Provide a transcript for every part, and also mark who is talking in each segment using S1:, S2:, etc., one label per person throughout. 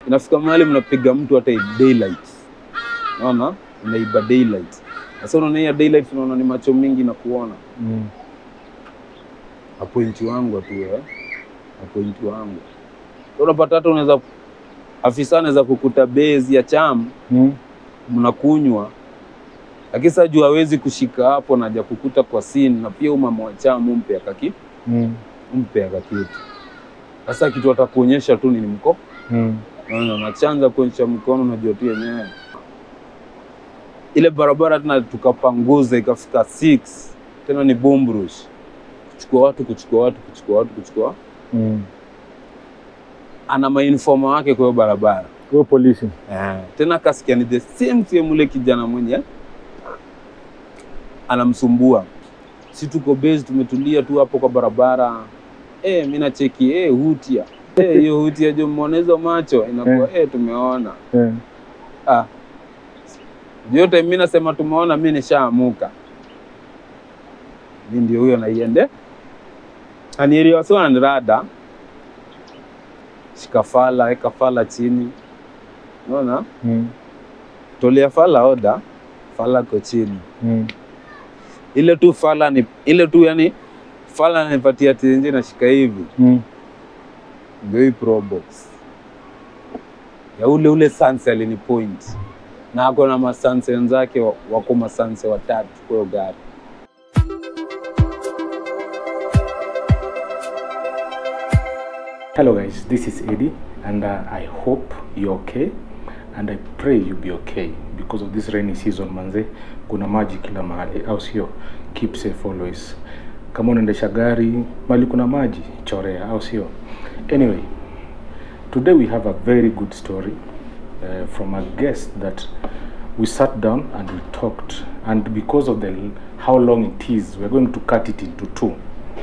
S1: inafika mahali mnapiga mtu hata daylight, unaona, unaiba daylight. Sasa unaona hiyo daylight, unaona ni macho mingi na kuona
S2: Mm.
S1: apointi wangu tu eh, apointi wangu unapata hata unaweza afisa anaweza kukuta bezi ya cham
S2: Mm.
S1: mnakunywa, lakini sasa juu hawezi kushika hapo, naja kukuta kwa sin na pia umama wa cham umpe akaki
S2: Mm.
S1: umpe akakitu. Sasa kitu atakuonyesha tu ni mko
S2: Mm.
S1: Naona nachanza kuonyesha mkono, najua tu yenyewe ile barabara tena tukapanguza ikafika 6 tena ni Bumbrush, kuchukua watu kuchukua watu kuchukua watu kuchukua,
S2: Mm.
S1: ana mainfoma wake kwa hiyo barabara
S2: Wewe polisi.
S1: eh. Tena kasikia ni the same same ule kijana mwenye anamsumbua, si tuko base tumetulia tu hapo kwa barabara eh, mimi nacheki eh, hutia eh, hiyo hutia jo, mmeona hizo macho inakuwa eh, tumeona
S2: Eh.
S1: Ah. Yote mimi nasema tumeona, mimi nishaamuka. Mimi ndio huyo naiende. Anielewa sawa na rada. Shika fala, eka fala chini. Unaona?
S2: Mm.
S1: Tolea fala oda, fala ko chini.
S2: Mm.
S1: Ile tu fala ni ile tu yani fala ananipatia tenje na shika hivi.
S2: Mm.
S1: Ndio hii pro box. Ya ule ule Sanse alini point. Na ako na masanse wenzake wa- wako masanse watatu kwa hiyo gari.
S2: Hello guys, this is Eddie and uh, I hope you're okay and I pray you be okay because of this rainy season manze, kuna maji kila mahali au sio? Keep safe always. Kama unaendesha gari mali kuna maji, chorea au sio? Anyway, today we have a very good story uh, from a guest that we sat down and we talked and because of the how long it is, we're going to cut it into two.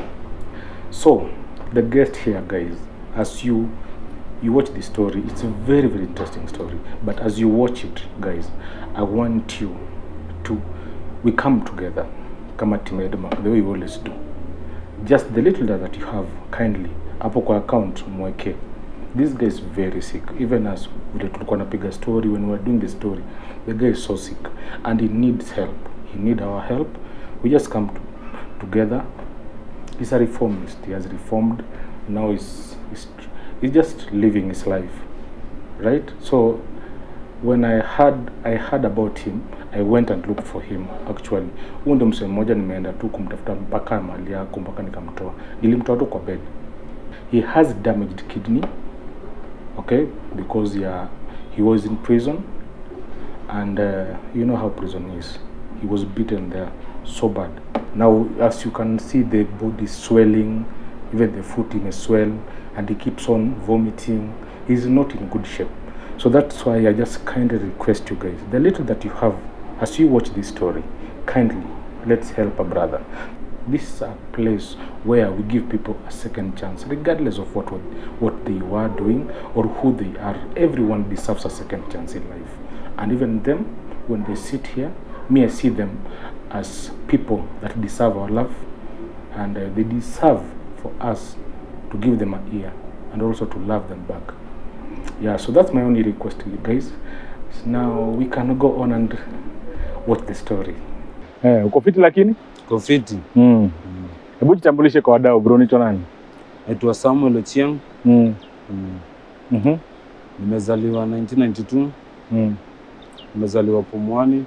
S2: So, the guest here, guys, as you you watch the story, it's a very very interesting story. But as you watch it, guys, I want you to we come together, kama team Edmark, the way we always do. Just the little that you have, kindly hapo kwa account mweke. This guy is very sick. Even as vile tulikuwa napiga story when we were doing the story, the guy is so sick and he needs help. He need our help. We just come to, together he's a reformist. He has reformed. Now he's, he's he's just living his life, right? So when I heard I heard about him, I went and looked for him actually. Huyu ndo msee mmoja nimeenda tu kumtafuta mpaka mali yako mpaka nikamtoa. Nilimtoa tu kwa bed. He has damaged kidney, okay, because yeah, he was in prison and uh, you know how prison is. He was beaten there so bad. Now, as you can see, the body is swelling, even the foot may swell, and he keeps on vomiting. He's not in good shape. So that's why I just kindly request you guys, the little that you have, as you watch this story, kindly let's help a brother. This is a place where we give people a second chance, regardless of what what they were doing or who they are. Everyone deserves a second chance in life, and even them, when they sit here, me I see them as people that deserve our love, and uh, they deserve for us to give them an ear and also to love them back. Yeah, so that's my only request to you guys. So now we can go on and watch the story.
S3: Eh, uko fiti lakini?
S1: Kofiti.
S3: Mm. Hebu jitambulishe kwa wadau bro, nicho nani?
S1: Naitwa Samuel Ochieng.
S3: Mm.
S1: Mm.
S3: Mhm.
S1: Nimezaliwa 1992,
S3: Mm.
S1: nimezaliwa Pumwani,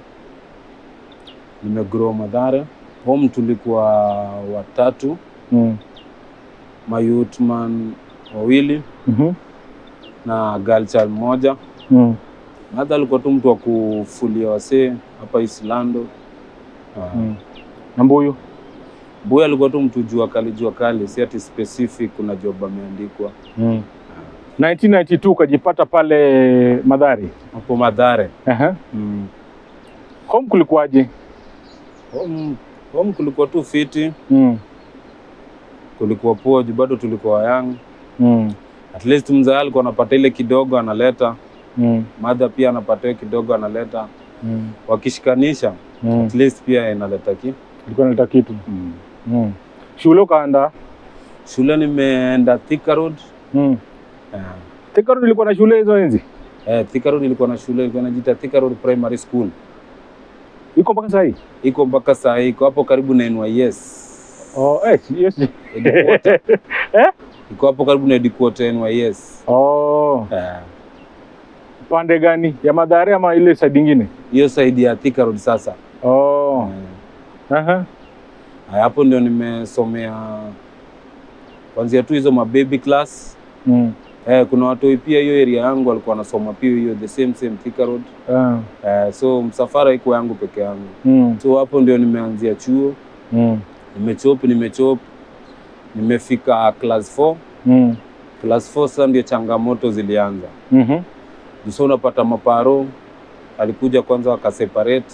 S1: nimegrow Mathare. Home tulikuwa watatu,
S3: Mm.
S1: mayutman wawili
S3: Mhm.
S1: na girl child mmoja.
S3: Mm.
S1: Madha alikuwa tu mtu wa kufulia wasee hapa Islando. Uh,
S3: Mm. Na mbuyu?
S1: Boy alikuwa tu mtu jua kali jua kali, si ati specific kuna job ameandikwa
S3: Mm. 1992 ukajipata pale Madhari.
S1: hapo Mathare.
S3: Aha.
S1: Mm.
S3: Home kulikuwaje?
S1: Home, home kulikuwa tu fiti,
S3: Mm.
S1: kulikuwa poa juu bado tulikuwa young.
S3: Mm.
S1: At least mzee alikuwa anapata ile kidogo analeta,
S3: Mm.
S1: madha pia anapata ile kidogo analeta,
S3: Mm.
S1: wakishikanisha
S3: Mm.
S1: at least pia inaleta ki
S3: Ilikuwa naleta kitu.
S1: mm.
S3: Mm. Shule ukaenda?
S1: Shule nimeenda Thika Road.
S3: Mm.
S1: Yeah.
S3: Thika Road ilikuwa na shule hizo enzi?
S1: Eh, Thika Road ilikuwa na shule ilikuwa inajiita Thika Road Primary School.
S3: Iko mpaka saa hii?
S1: Iko mpaka saa hii, iko hapo karibu na NYS.
S3: Oh, eh, yes.
S1: Headquarter.
S3: Eh?
S1: Iko hapo karibu na headquarter NYS.
S3: Oh,
S1: Eh,
S3: pande gani? Ya Mathare ama ile side ingine?
S1: hiyo side ya Thika Road sasa.
S3: Oh.
S1: Eh,
S3: Aha.
S1: haya, hapo ndio nimesomea kwanzia tu hizo mababy class.
S3: Mm.
S1: Eh, kuna watu pia hiyo area yangu walikuwa wanasoma pia hiyo the same same Thika Road.
S3: Ah.
S1: Eh, so msafara iko yangu peke yangu.
S3: Mm.
S1: So hapo ndio nimeanzia chuo,
S3: Mm.
S1: nimechop nimechop, nimefika class 4.
S3: Mm.
S1: Class 4 sasa ndio changamoto zilianza.
S3: Mhm.
S1: So unapata maparo alikuja kwanza wakaseparate,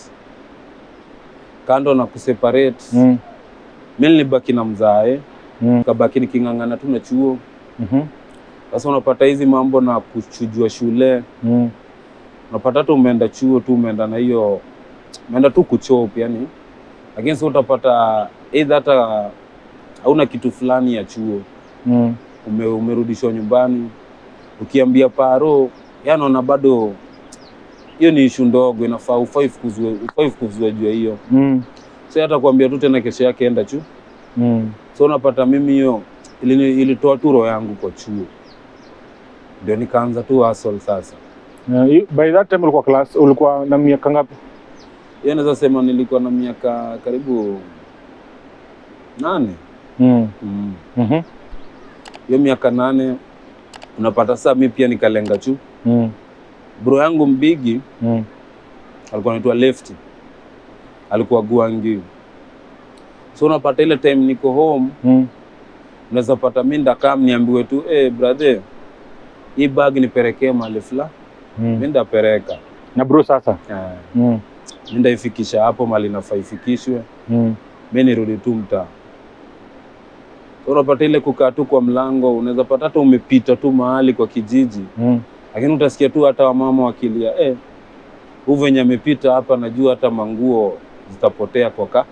S1: kando na kuseparate
S3: Mm.
S1: mi nilibaki na mzae,
S3: Mm.
S1: kabaki niking'ang'ana tu na chuo.
S3: Mhm.
S1: Sasa unapata hizi mambo na kuchujua shule,
S3: Mm.
S1: unapata hata umeenda chuo tu umeenda na hiyo umeenda tu kuchop yani, lakini sasa utapata either hata hauna kitu fulani ya chuo
S3: Mm.
S1: ume, umerudishwa nyumbani, ukiambia paro yanaona bado hiyo ni ishu ndogo, inafaa ufai fukuzwe ufai fukuzwe juu ya hiyo.
S3: Mm.
S1: So hata kuambia tu tena kesho yake enda chu.
S3: Mm.
S1: So unapata mimi hiyo ilini- ilitoa tu roho yangu kwa chuo, ndio nikaanza tu hustle sasa.
S3: Yeah, you- by that time ulikuwa class ulikuwa na miaka ngapi?
S1: Hiyo naweza sema nilikuwa na miaka karibu nane.
S3: Mm.
S1: Mm.
S3: Mhm.
S1: Hiyo miaka nane unapata sasa mi pia nikalenga chu.
S3: Mm.
S1: Bro yangu mbigi
S3: Mm.
S1: alikuwa anaitwa Lefty, alikuwa Guangi. So unapata ile time niko home,
S3: Mm.
S1: unaweza pata mi ndakaa niambiwe tu eh, brother, hii bag nipelekee mahali fulani, mi
S3: Mm.
S1: ndapereka
S3: Na bro sasa.
S1: eh,
S3: Mm.
S1: mi ndaifikisha hapo mahali nafaa ifikishwe,
S3: Mm.
S1: mi nirudi tu mtaa. So unapata ile kukaa tu kwa mlango, unaweza pata hata umepita tu mahali kwa kijiji,
S3: Mm.
S1: lakini utasikia tu hata wamama wakilia eh, huu venye amepita hapa, najua hata manguo zitapotea kwa ka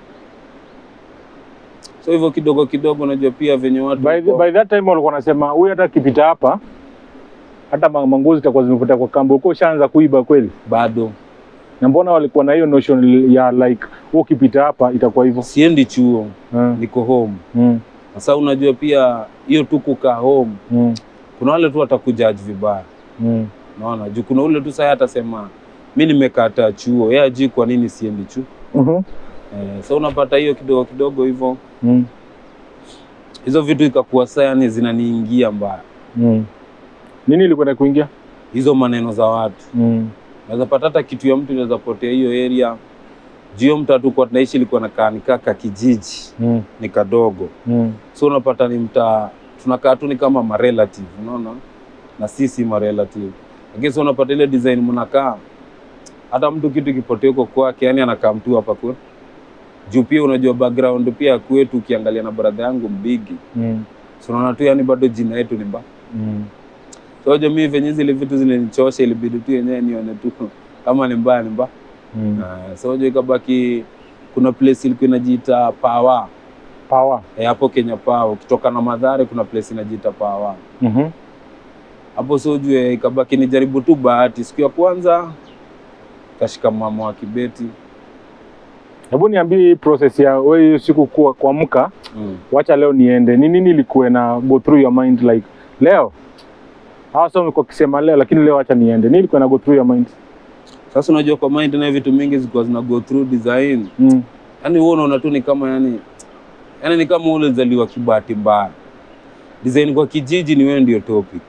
S1: so hivyo kidogo kidogo, najua pia venye watu
S3: By, the,
S1: wako-
S3: by that time walikuwa wanasema huyu hata akipita hapa hata ma- manguo zitakuwa zimepotea kwa kamba. Ulikuwa ushaanza kuiba kweli?
S1: bado
S3: Na mbona walikuwa na hiyo notion ya like wewe ukipita hapa itakuwa hivyo?
S1: siendi chuo,
S3: Mm.
S1: niko home.
S3: Mm.
S1: Sasa unajua pia hiyo tu kukaa home,
S3: Mm.
S1: kuna wale tu watakujaji vibaya,
S3: Mm.
S1: unaona juu kuna ule tu sasa atasema mi nimekata chuo, yeye ajui kwa nini siendi chuo.
S3: Mhm.
S1: Eh, so unapata hiyo kidogo kidogo hivyo,
S3: Mm.
S1: hizo vitu ikakuwa sasa yani zinaniingia mbaya,
S3: Mm. Nini ilikuwa na kuingia?
S1: hizo maneno za watu
S3: Mm.
S1: Unaweza pata hata kitu ya mtu inaweza potea hiyo area. Jio mtu hatukuwa tunaishi ilikuwa nakaa nikaa ka kijiji
S3: Mm.
S1: ni kadogo,
S3: Mm.
S1: so unapata ni mtaa tunakaa tu ni kama marelative, unaona, na sisi marelative, lakini so unapata ile design mnakaa, hata mtu kitu kipotea huko kwake, yani anakaa mtu hapa kwa juu. Pia unajua background pia kwetu, ukiangalia na brother yangu mbigi,
S3: Mm.
S1: so unaona tu yani bado jina yetu ni mbaya
S3: Mm.
S1: So jamii venye zile vitu zilinichosha, ilibidi tu yenyewe nione tu kama ni mbaya ni mbaya.
S3: Mm.
S1: Uh, so unajua ikabaki kuna place ilikuwa inajiita Pawa
S3: Power.
S1: eh, hapo Kenya Pawa. Ukitoka na Madhare kuna place inajiita Pawa
S3: Mhm.
S1: hapo, so ujue ikabaki nijaribu tu bahati. Siku ya kwanza kashika mama wa Kibeti
S3: Hebu niambie hii process ya wewe hiyo siku kuwa kuamka,
S1: mm.
S3: wacha leo niende. Ni nini ilikuwa na go through your mind like leo? Hawa sasa wamekuwa kisema leo lakini leo acha niende. Nini ilikuwa na go through your mind?
S1: Sasa unajua kwa mind na vitu mingi zilikuwa zina go through design,
S3: Mm.
S1: yani wewe unaona tu ni kama yani, yani ni kama ule zaliwa kibahati mbaya. Design kwa kijiji ni wewe ndio topic,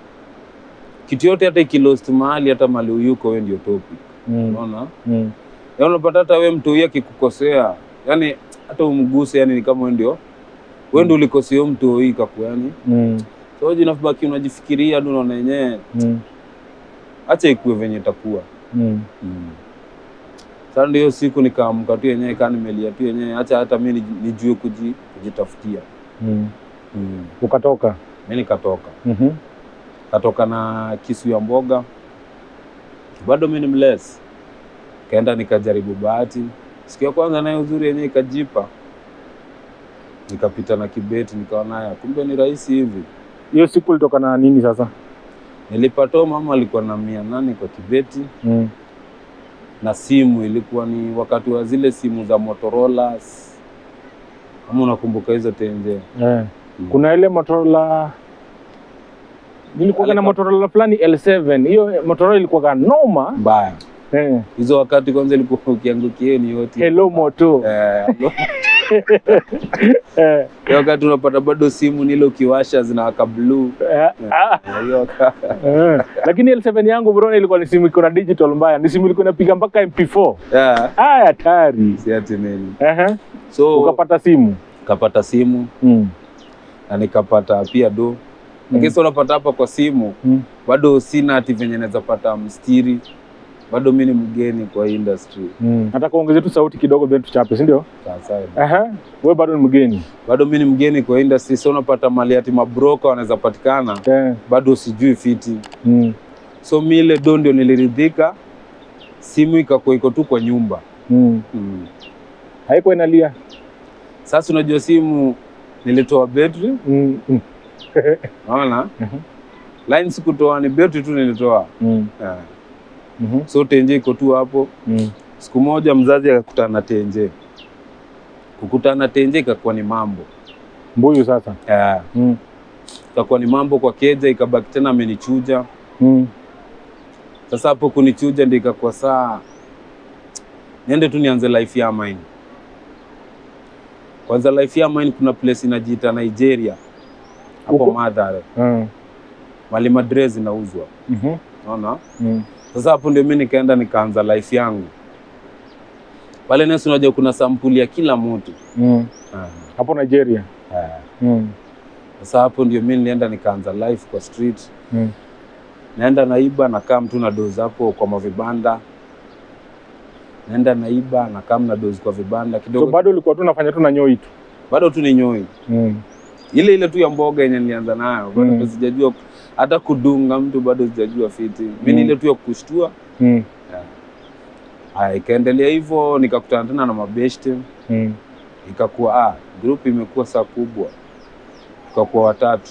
S1: kitu yote hata ikilost mahali hata mali uyuko wewe ndio topic,
S3: Mm.
S1: unaona
S3: Mm.
S1: Ya unapata hata we mtu huyu akikukosea, yani hata umguse, yani ni kama wewe ndio wewe ndio ulikosea huyo mtu huyu kaku, yani
S3: Mm.
S1: so wewe unabaki unajifikiria tu, unaona yenyewe
S3: Mm.
S1: acha ikuwe venye itakuwa.
S3: Mm.
S1: Sasa ndio hiyo siku nikaamka tu yenyewe, kaa nimelia tu yenyewe, acha hata mimi nij- nijue kuji, kujitafutia.
S3: Mm.
S1: Mm.
S3: Ukatoka.
S1: Mimi nikatoka
S3: Mhm.
S1: katoka na kisu ya mboga, bado mimi ni mless, kaenda nikajaribu bahati. Siku ya kwanza naye uzuri yenyewe ikajipa, nikapita na kibeti, nikaona haya, kumbe ni rahisi hivi.
S3: Hiyo siku ulitoka na nini sasa?
S1: Nilipata huyo mama alikuwa na mia nane kwa kibeti
S3: Mm.
S1: na simu ilikuwa ni wakati wa zile simu za Motorola, kama unakumbuka hizo tenje.
S3: Eh. Kuna ile Motorola nilikuwa na
S1: Alika-
S3: Motorola fulani L7. Hiyo Motorola ilikuwa noma.
S1: mbaya
S3: Eh.
S1: hizo wakati kwanza ilikuwa ukiangukia hiyo ni yote
S3: Hello Moto.
S1: Eh,
S3: Eh.
S1: hiyo wakati unapata bado simu nile ukiwasha zinawaka blue
S3: Eh. Ah.
S1: Eh, hiyo waka-
S3: Eh. Lakini L7 yangu bro ilikuwa ni simu iko na digital mbaya. Ni simu ilikuwa inapiga mpaka MP4.
S1: Yeah,
S3: Ah, hatari.
S1: si ati nini
S3: Ehe.
S1: so
S3: Ukapata simu.
S1: kapata simu
S3: Mm.
S1: na nikapata pia do lakini sasa unapata hapa kwa simu
S3: Mm.
S1: bado sina ati venye naweza pata mstiri bado mi ni mgeni kwa hii industry
S3: Mm. Nataka uongeze tu sauti kidogo then tuchape, si ndio?
S1: sasa
S3: Aha. Wewe bado ni mgeni.
S1: bado mi ni mgeni kwa industry so unapata mali ati mabroka wanaweza patikana
S3: Eh.
S1: bado sijui fiti
S3: Mm.
S1: so mi ile do ndio niliridhika simu ikakuwa iko tu kwa nyumba
S3: Mm.
S1: mm.
S3: Haiko inalia.
S1: sasa unajua simu nilitoa betri
S3: Mm. Mm.
S1: naona
S3: Mhm.
S1: line sikutoa ni betri tu nilitoa
S3: Mm.
S1: yeah.
S3: Mhm.
S1: so tenje iko tu hapo
S3: Mm.
S1: siku moja mzazi akakutana na tenje kukutana na tenje ikakuwa ni mambo
S3: Mbuyu sasa.
S1: yeah.
S3: Mm.
S1: ikakuwa ni mambo kwa keja ikabaki tena amenichuja
S3: Mm.
S1: sasa hapo kunichuja ndio ikakuwa saa niende tu nianze life ya mine kwanza life ya mine kuna place inajiita nigeria hapo
S3: Huko?
S1: madhare
S3: Mm.
S1: mali madre zinauzwa
S3: Mhm.
S1: naona
S3: Mm.
S1: sasa hapo ndio mi nikaenda nikaanza life yangu pale nesi unajua kuna sampuli ya kila mtu
S3: Mm.
S1: Ah,
S3: Hapo Nigeria.
S1: ah.
S3: Mm.
S1: sasa hapo ndio mi nilienda nikaanza life kwa street
S3: Mm.
S1: naenda naiba nakaa mtu na dozi hapo kwa mavibanda naenda naiba nakaa na dozi kwa vibanda
S3: So
S1: kidogo
S3: bado ulikuwa tu unafanya tu na nyoi tu.
S1: bado tu ni nyoi
S3: Mm.
S1: ile ile tu ya mboga yenye nilianza nayo bado
S3: Mm.
S1: mm. sijajua hata kudunga mtu bado sijajua fiti mi ni
S3: Mm.
S1: ile tu ya kushtua
S3: Mm.
S1: haya ikaendelea hivyo nikakutana tena na mabeshte
S3: Mm.
S1: ikakuwa ah, group imekuwa saa kubwa tukakuwa watatu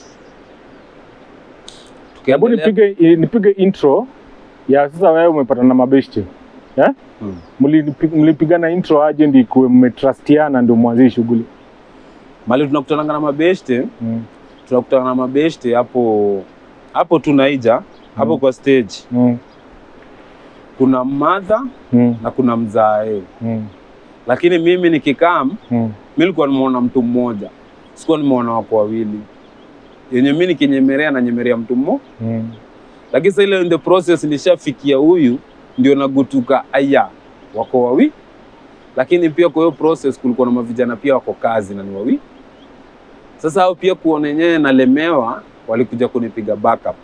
S3: Hebu
S1: Tukaendelea-
S3: nipige i- nipige intro ya sasa wewe umepata na mabeshte. Eh?
S1: Mm.
S3: Mlipi- Mlipigana intro aje ndio ikuwe mmetrustiana ndio mwanzie shughuli.
S1: mali tunakutananga na mabeshte
S3: Mm.
S1: tunakutana na mabeshte hapo hapo tunaija hapo
S3: Mm.
S1: kwa stage
S3: Mm.
S1: kuna madha
S3: Mm.
S1: na kuna mzae
S3: Mm.
S1: lakini mimi nikikam
S3: Mm.
S1: mi nilikuwa nimeona mtu mmoja sikuwa nimeona wako wawili yenye mi nikinyemerea nanyemerea mtu mmoja
S3: Mm.
S1: lakini sasa ile in the process nishafikia huyu ndio nagutuka aya wako wawi lakini pia kwa hiyo process kulikuwa na mavijana pia wako kazi na ni wawi sasa hao pia kuona yenyewe nalemewa walikuja kunipiga backup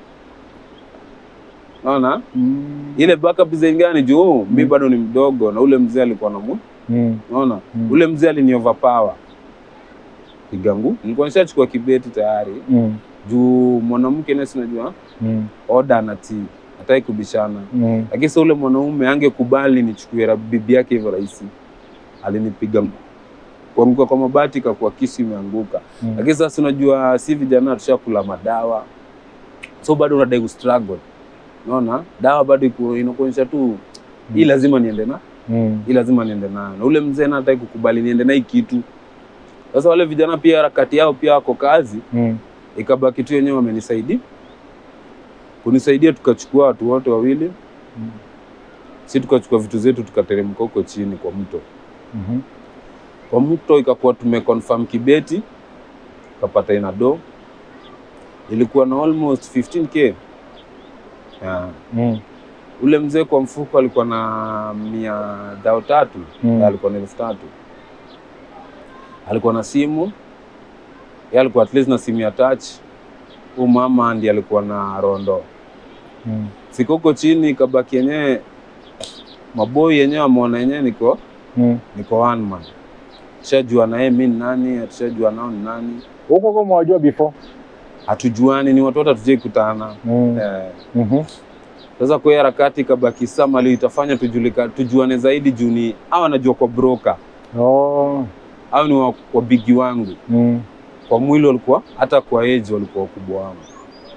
S1: naona
S3: Mm.
S1: ile backup zingani juu mi
S3: Mm.
S1: bado ni mdogo na ule mzee alikuwa na mu
S3: Mm.
S1: naona
S3: Mm.
S1: ule mzee alini overpower pigangu nilikuwa nishachukua kibeti tayari
S3: Mm.
S1: juu mwanamke nesi najua
S3: Mm.
S1: oda anatii hataki kubishana
S3: Mm.
S1: lakini sasa ule mwanaume angekubali nichukue ra- bibi yake hivyo rahisi alinipiga kuanguka kwa mabati kakuwa kisu imeanguka
S3: Mm.
S1: lakini sasa unajua si vijana tushakula madawa so bado unadai kustruggle unaona dawa bado iko- inakuonyesha tu hii lazima niende na
S3: Mm.
S1: hii lazima niende nayo na ule mzee na hataki kukubali niende na hii kitu sasa wale vijana pia harakati yao pia wako kazi
S3: Mm.
S1: ikabaki tu wenyewe wamenisaidia kunisaidia tukachukua watu wote wawili
S3: Mm.
S1: si tukachukua vitu zetu tukateremka huko chini kwa mto
S3: Mhm.
S1: kwa mto ikakuwa tumeconfirm kibeti tukapata ina do ilikuwa na almost 15k yeah.
S3: Mm.
S1: ule mzee kwa mfuko alikuwa na mia dhao tatu
S3: Mm.
S1: alikuwa na elfu tatu alikuwa na simu ye alikuwa at least na simu ya touch huu mama ndi alikuwa na rondo
S3: Mm.
S1: fika huko chini kabaki yenyewe maboi yenyewe ameona yenyewe niko
S3: Mm.
S1: niko one man tushajua na yeye mi ni nani tushajua nao ni nani
S3: Huko kama wajua before.
S1: hatujuani ni watu wote hatujai kutana
S3: Mm.
S1: eh,
S3: Mhm.
S1: sasa kwa hiyo harakati kabaki samali itafanya tujulika tujuane zaidi juu ni au anajua kwa broker
S3: Oh.
S1: au ni wa- wabigi wangu
S3: Mm.
S1: kwa mwili walikuwa hata kwa age walikuwa wakubwa wangu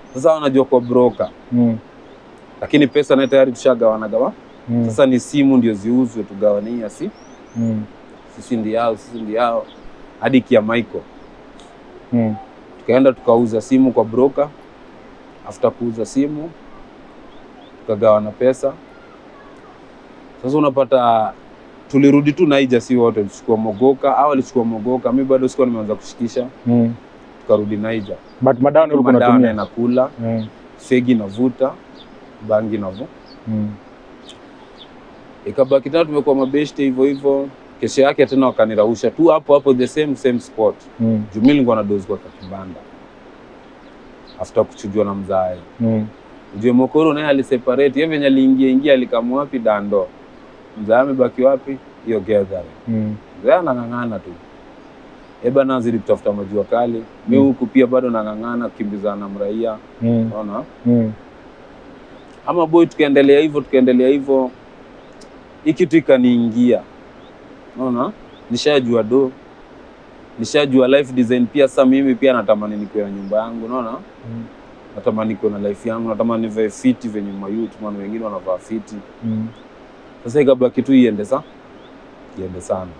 S1: Sasa wanajua kwa broker,
S3: Mm.
S1: lakini pesa naye tayari tushagawana gawa.
S3: Mm.
S1: Sasa ni simu ndio ziuzwe tugawanie, si
S3: Mm.
S1: sisi ndi yao, sisi ndi yao hadi kia Michael.
S3: Mm.
S1: Tukaenda tukauza simu kwa broker. After kuuza simu tukagawana pesa. Sasa unapata tulirudi tu Naija, si wote tulichukua Mogoka au alichukua Mogoka, mi bado sikuwa nimeanza kushikisha,
S3: Mm.
S1: tukarudi Naija.
S3: But madawa ndio ulikuwa
S1: Madawa
S3: unatumia.
S1: nakula,
S3: Mm.
S1: fegi navuta, bangi navu.
S3: Mm.
S1: Ikabaki tena tumekuwa mabeshte hivyo hivyo. Kesho yake tena wakanirausha tu hapo hapo the same same spot.
S3: Mm.
S1: Juu mimi nilikuwa na dozi kwa kakibanda. After kuchujwa na mzae.
S3: Mm.
S1: Ujue Mokoro naye aliseparate, yeye venye aliingia ingia alikamwa wapi dando. Mzae amebaki wapi? Hiyo gathering.
S3: Mm.
S1: Mzee anang'ang'ana tu. Eba nazidi kutafuta majua kali. Mi
S3: Mm.
S1: huku pia bado nang'ang'ana kukimbizana na mraia.
S3: Mm.
S1: Unaona?
S3: Mm.
S1: Ama boy, tukaendelea hivyo tukaendelea hivyo, hii kitu ikaniingia. Unaona? Nishajua do, nishajua life design pia. Sasa mimi pia natamani nikuwe na nyumba yangu, unaona?
S3: Mm.
S1: Natamani nikuwe na life yangu, natamani nivae fiti venye mayouth, maana wengine wanavaa fiti.
S3: Mm.
S1: Sasa ikabaki tu iende sa iende sana.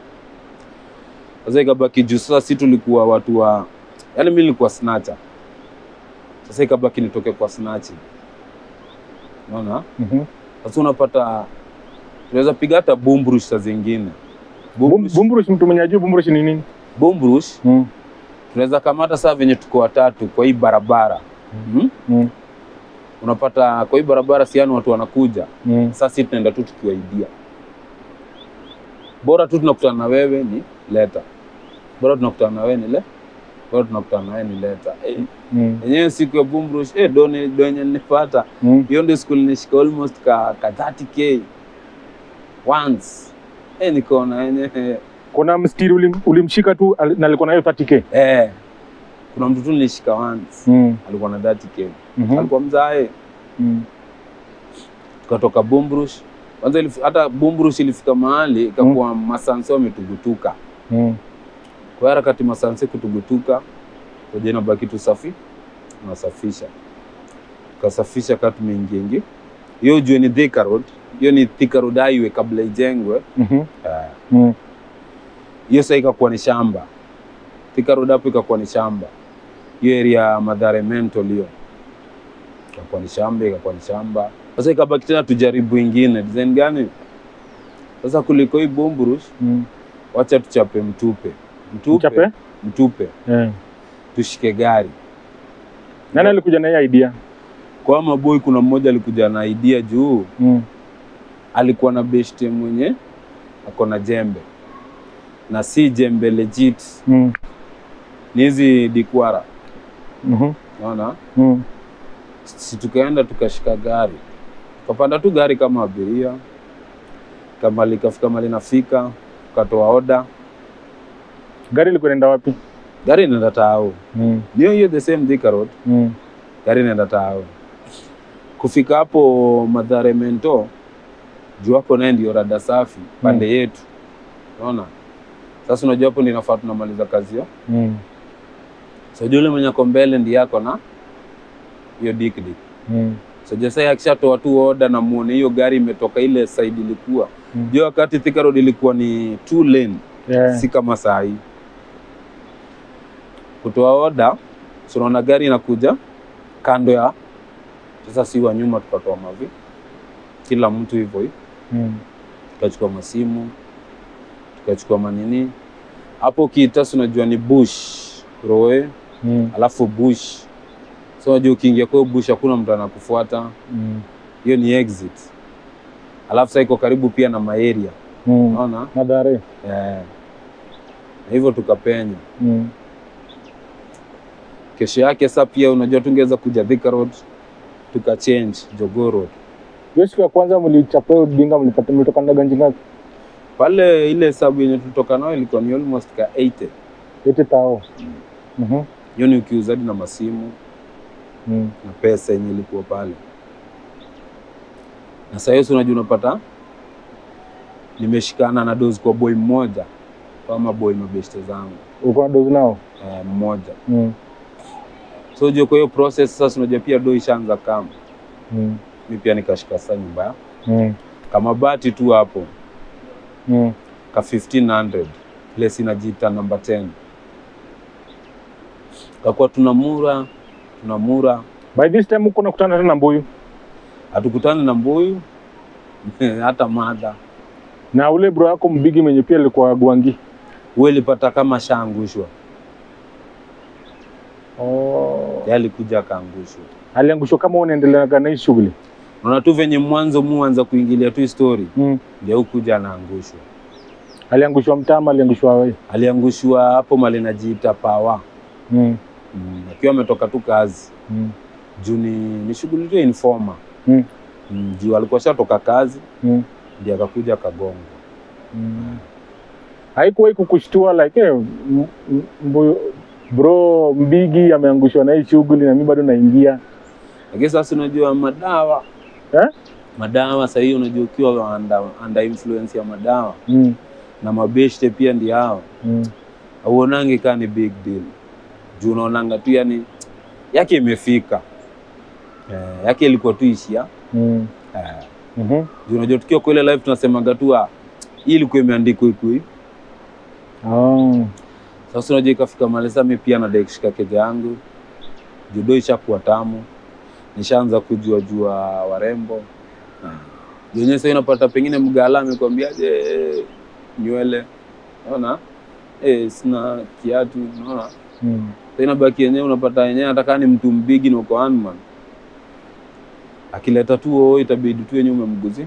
S1: Sasa ikabaki juu sasa si tulikuwa watu wa yaani mimi nilikuwa snatcher. Sasa ikabaki nitoke kwa snatching. Unaona?
S3: Mhm.
S1: Sasa unapata tunaweza piga hata bumbrush saa zingine.
S3: Bum-
S1: Bumbrush,
S3: Bumburush, mtu mwenye ajui bumburush ni nini?
S1: bumbrush
S3: Mm.
S1: tunaweza kamata saa venye tuko watatu kwa hii barabara. Mm.
S3: Mm.
S1: Unapata kwa hii barabara siani watu wanakuja.
S3: Mm.
S1: Sasa sisi tunaenda tu tukiwaidia. Bora tu tunakutana na wewe ni leta. Bora tunakutana na wewe ni le. Bora tunakutana na wewe ni leta. Eh,
S3: Mm.
S1: yenyewe siku ya Bumbrush eh doni donye nilipata.
S3: Mm.
S1: Hiyo ndio siku nilishika almost ka, ka 30k once. Eh nikaona yenyewe
S3: Kuna mstiri ulim, ulimshika tu al- na alikuwa na hiyo 30k.
S1: eh kuna mtu tu nilishika once.
S3: Mm.
S1: Alikuwa na 30k.
S3: Mhm.
S1: Alikuwa mzae.
S3: Mm.
S1: tukatoka Bumbrush. Kwanza ilif- hata Bumbrush ilifika mahali ikakuwa masanse wametugutuka.
S3: Mm.
S1: Kwa hiyo harakati masanse kutugutuka, koja inabaki tu safi, unasafisha. Tukasafisha kama tumeingia ingi. Hiyo ujue ni Thika Road. Hiyo ni Thika Road highway kabla ijengwe.
S3: Mhm.
S1: Eh,
S3: Mm.
S1: Hiyo sasa ikakuwa ni shamba. Thika Road hapo ikakuwa ni shamba. Hiyo area ya Mathare Mental hiyo. Ikakuwa ni shamba, ikakuwa ni shamba. Sasa ikabaki tena tujaribu ingine. Design gani? Sasa kuliko hii Bumbrush,
S3: Mm.
S1: wacha tuchape mtupe. Mtupe.
S3: Mchape?
S1: Mtupe.
S3: Eh.
S1: Tushike gari.
S3: Nani alikuja na hiyo idea?
S1: Kwa maboy kuna mmoja alikuja na idea juu
S3: Mm.
S1: alikuwa na beshte mwenye ako na jembe. Na si jembe legit.
S3: Mm.
S1: Ni hizi dikwara.
S3: Mhm.
S1: Unaona?
S3: Mm.
S1: si tukaenda tukashika gari tukapanda tu gari kama abiria kama likafika mali nafika tukatoa oda
S3: Gari ilikuwa inaenda wapi?
S1: gari inaenda tao
S3: Mm.
S1: ndio hiyo the same Thika road
S3: Mm.
S1: gari inaenda tao kufika hapo Mathare Mento juu hapo naye ndio rada safi pande yetu unaona sasa unajua hapo ndio inafaa tunamaliza kazi hiyo
S3: Mm.
S1: so yule mwenye ako mbele ndiye yako na hiyo dik dik
S3: Mm.
S1: So Jesai akishatoa tu oda na muone hiyo gari imetoka ile side ilikuwa.
S3: Mm.
S1: Jua wakati Thika Road ilikuwa ni two lane,
S3: Yeah.
S1: si kama saa hii. Kutoa oda, so unaona gari inakuja kando ya sasa, si wa nyuma tukatoa mavi, kila mtu hivyo hivyo,
S3: Mm.
S1: tukachukua masimu, tukachukua manini hapo. Ukiita si unajua ni bush roe,
S3: Mm.
S1: alafu bush. So unajua ukiingia kwa hiyo bush hakuna mtu anakufuata
S3: Mm.
S1: hiyo ni exit. Alafu sasa iko karibu pia na maeria,
S3: Mm.
S1: unaona
S3: Mathare.
S1: eh. Na hivyo tukapenya.
S3: Mm.
S1: Kesho yake sasa pia unajua tungeweza kuja Thika Road tukachange Jogoo Road
S3: Hiyo siku ya kwanza mlichapa hiyo dinga mlipata mlitoka na ganji ngapi?
S1: pale. Ile hesabu yenye tulitoka nayo ilikuwa ni almost ka 80
S3: 80 tao. Mhm.
S1: hiyo ni ukiuzaji na masimu
S3: Mm.
S1: na pesa yenye ilikuwa pale. Na sasa hiyo si unajua unapata nimeshikana na dozi kwa boy mmoja kama boy mabeshte zangu
S3: Uko na dozi nao?
S1: eh, mmoja
S3: Mm.
S1: So unajua kwa hiyo process sasa unajua pia do ishaanza kama.
S3: Mm.
S1: Mi pia nikashika sasa nyumba ya
S3: Mm.
S1: kama bati tu hapo
S3: Mm.
S1: ka 1500 place inajiita number 10 kakuwa tunamura tunamura
S3: By this time uko nakutana tena na mbuyu
S1: hatukutani na mbuyu hata mada
S3: na ule bro yako mbigi mwenye pia alikuwa Gwangi.
S1: huwe ilipata kama shaangushwa
S3: Oh.
S1: Yeye alikuja akaangushwa
S3: Aliangushwa kama unaendeleaga na hii shughuli.
S1: unaona tu venye mwanzo muanza kuingilia tu story
S3: Mm.
S1: ndio hukuja anaangushwa
S3: Aliangushwa mtama, aliangushwa wewe.
S1: aliangushwa hapo mali najiita pawa
S3: Mm.
S1: mm. akiwa ametoka tu kazi
S3: Mm.
S1: juu ni, ni shughuli tu ya informa
S3: Mm.
S1: mm. juu alikuwa shatoka kazi
S3: Mm.
S1: ndio akakuja akagongwa
S3: Mm. Haikuwahi kukushtua like eh, m- m- mbuyu bro mbigi ameangushwa na hii shughuli na mimi bado naingia.
S1: lakini sasa unajua madawa
S3: Eh?
S1: madawa sahii unajua ukiwa under, under influence ya madawa
S3: Mm.
S1: na mabeshte pia ndio hao
S3: Mm.
S1: auonangi kaa ni big deal juu unaonanga tu yani yake imefika eh, yake ilikuwa tu ishia
S3: Mm.
S1: eh,
S3: Mhm.
S1: juu unajua tukiwa kwa ile live tunasemaga tu ah, hii ilikuwa imeandikwa ikui
S3: Oh.
S1: sasa unajua ikafika mahali sasa mimi pia nadai kushika keja yangu judo ishakuwa tamu nishaanza kujua jua warembo yenyewe sasa unapata pengine mgala amekwambiaje nywele naona eh, sina kiatu naona
S3: Mm.
S1: Sasa inabaki yenyewe unapata yenyewe hata ni mtu mbigi na uko one man. Akileta tu oo itabidi tu yenyewe umemguzi.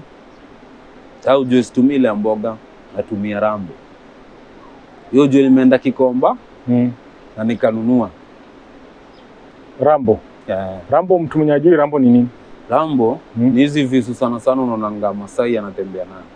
S1: Au juu situmii ile ya mboga, natumia rambo. Hiyo juu nimeenda Kikomba
S3: Mm.
S1: na nikanunua.
S3: Rambo.
S1: Yeah.
S3: Rambo mtu mwenye ajui Rambo ni nini?
S1: Rambo
S3: Mm.
S1: ni hizi visu sana sana unaonanga Masai anatembea nayo.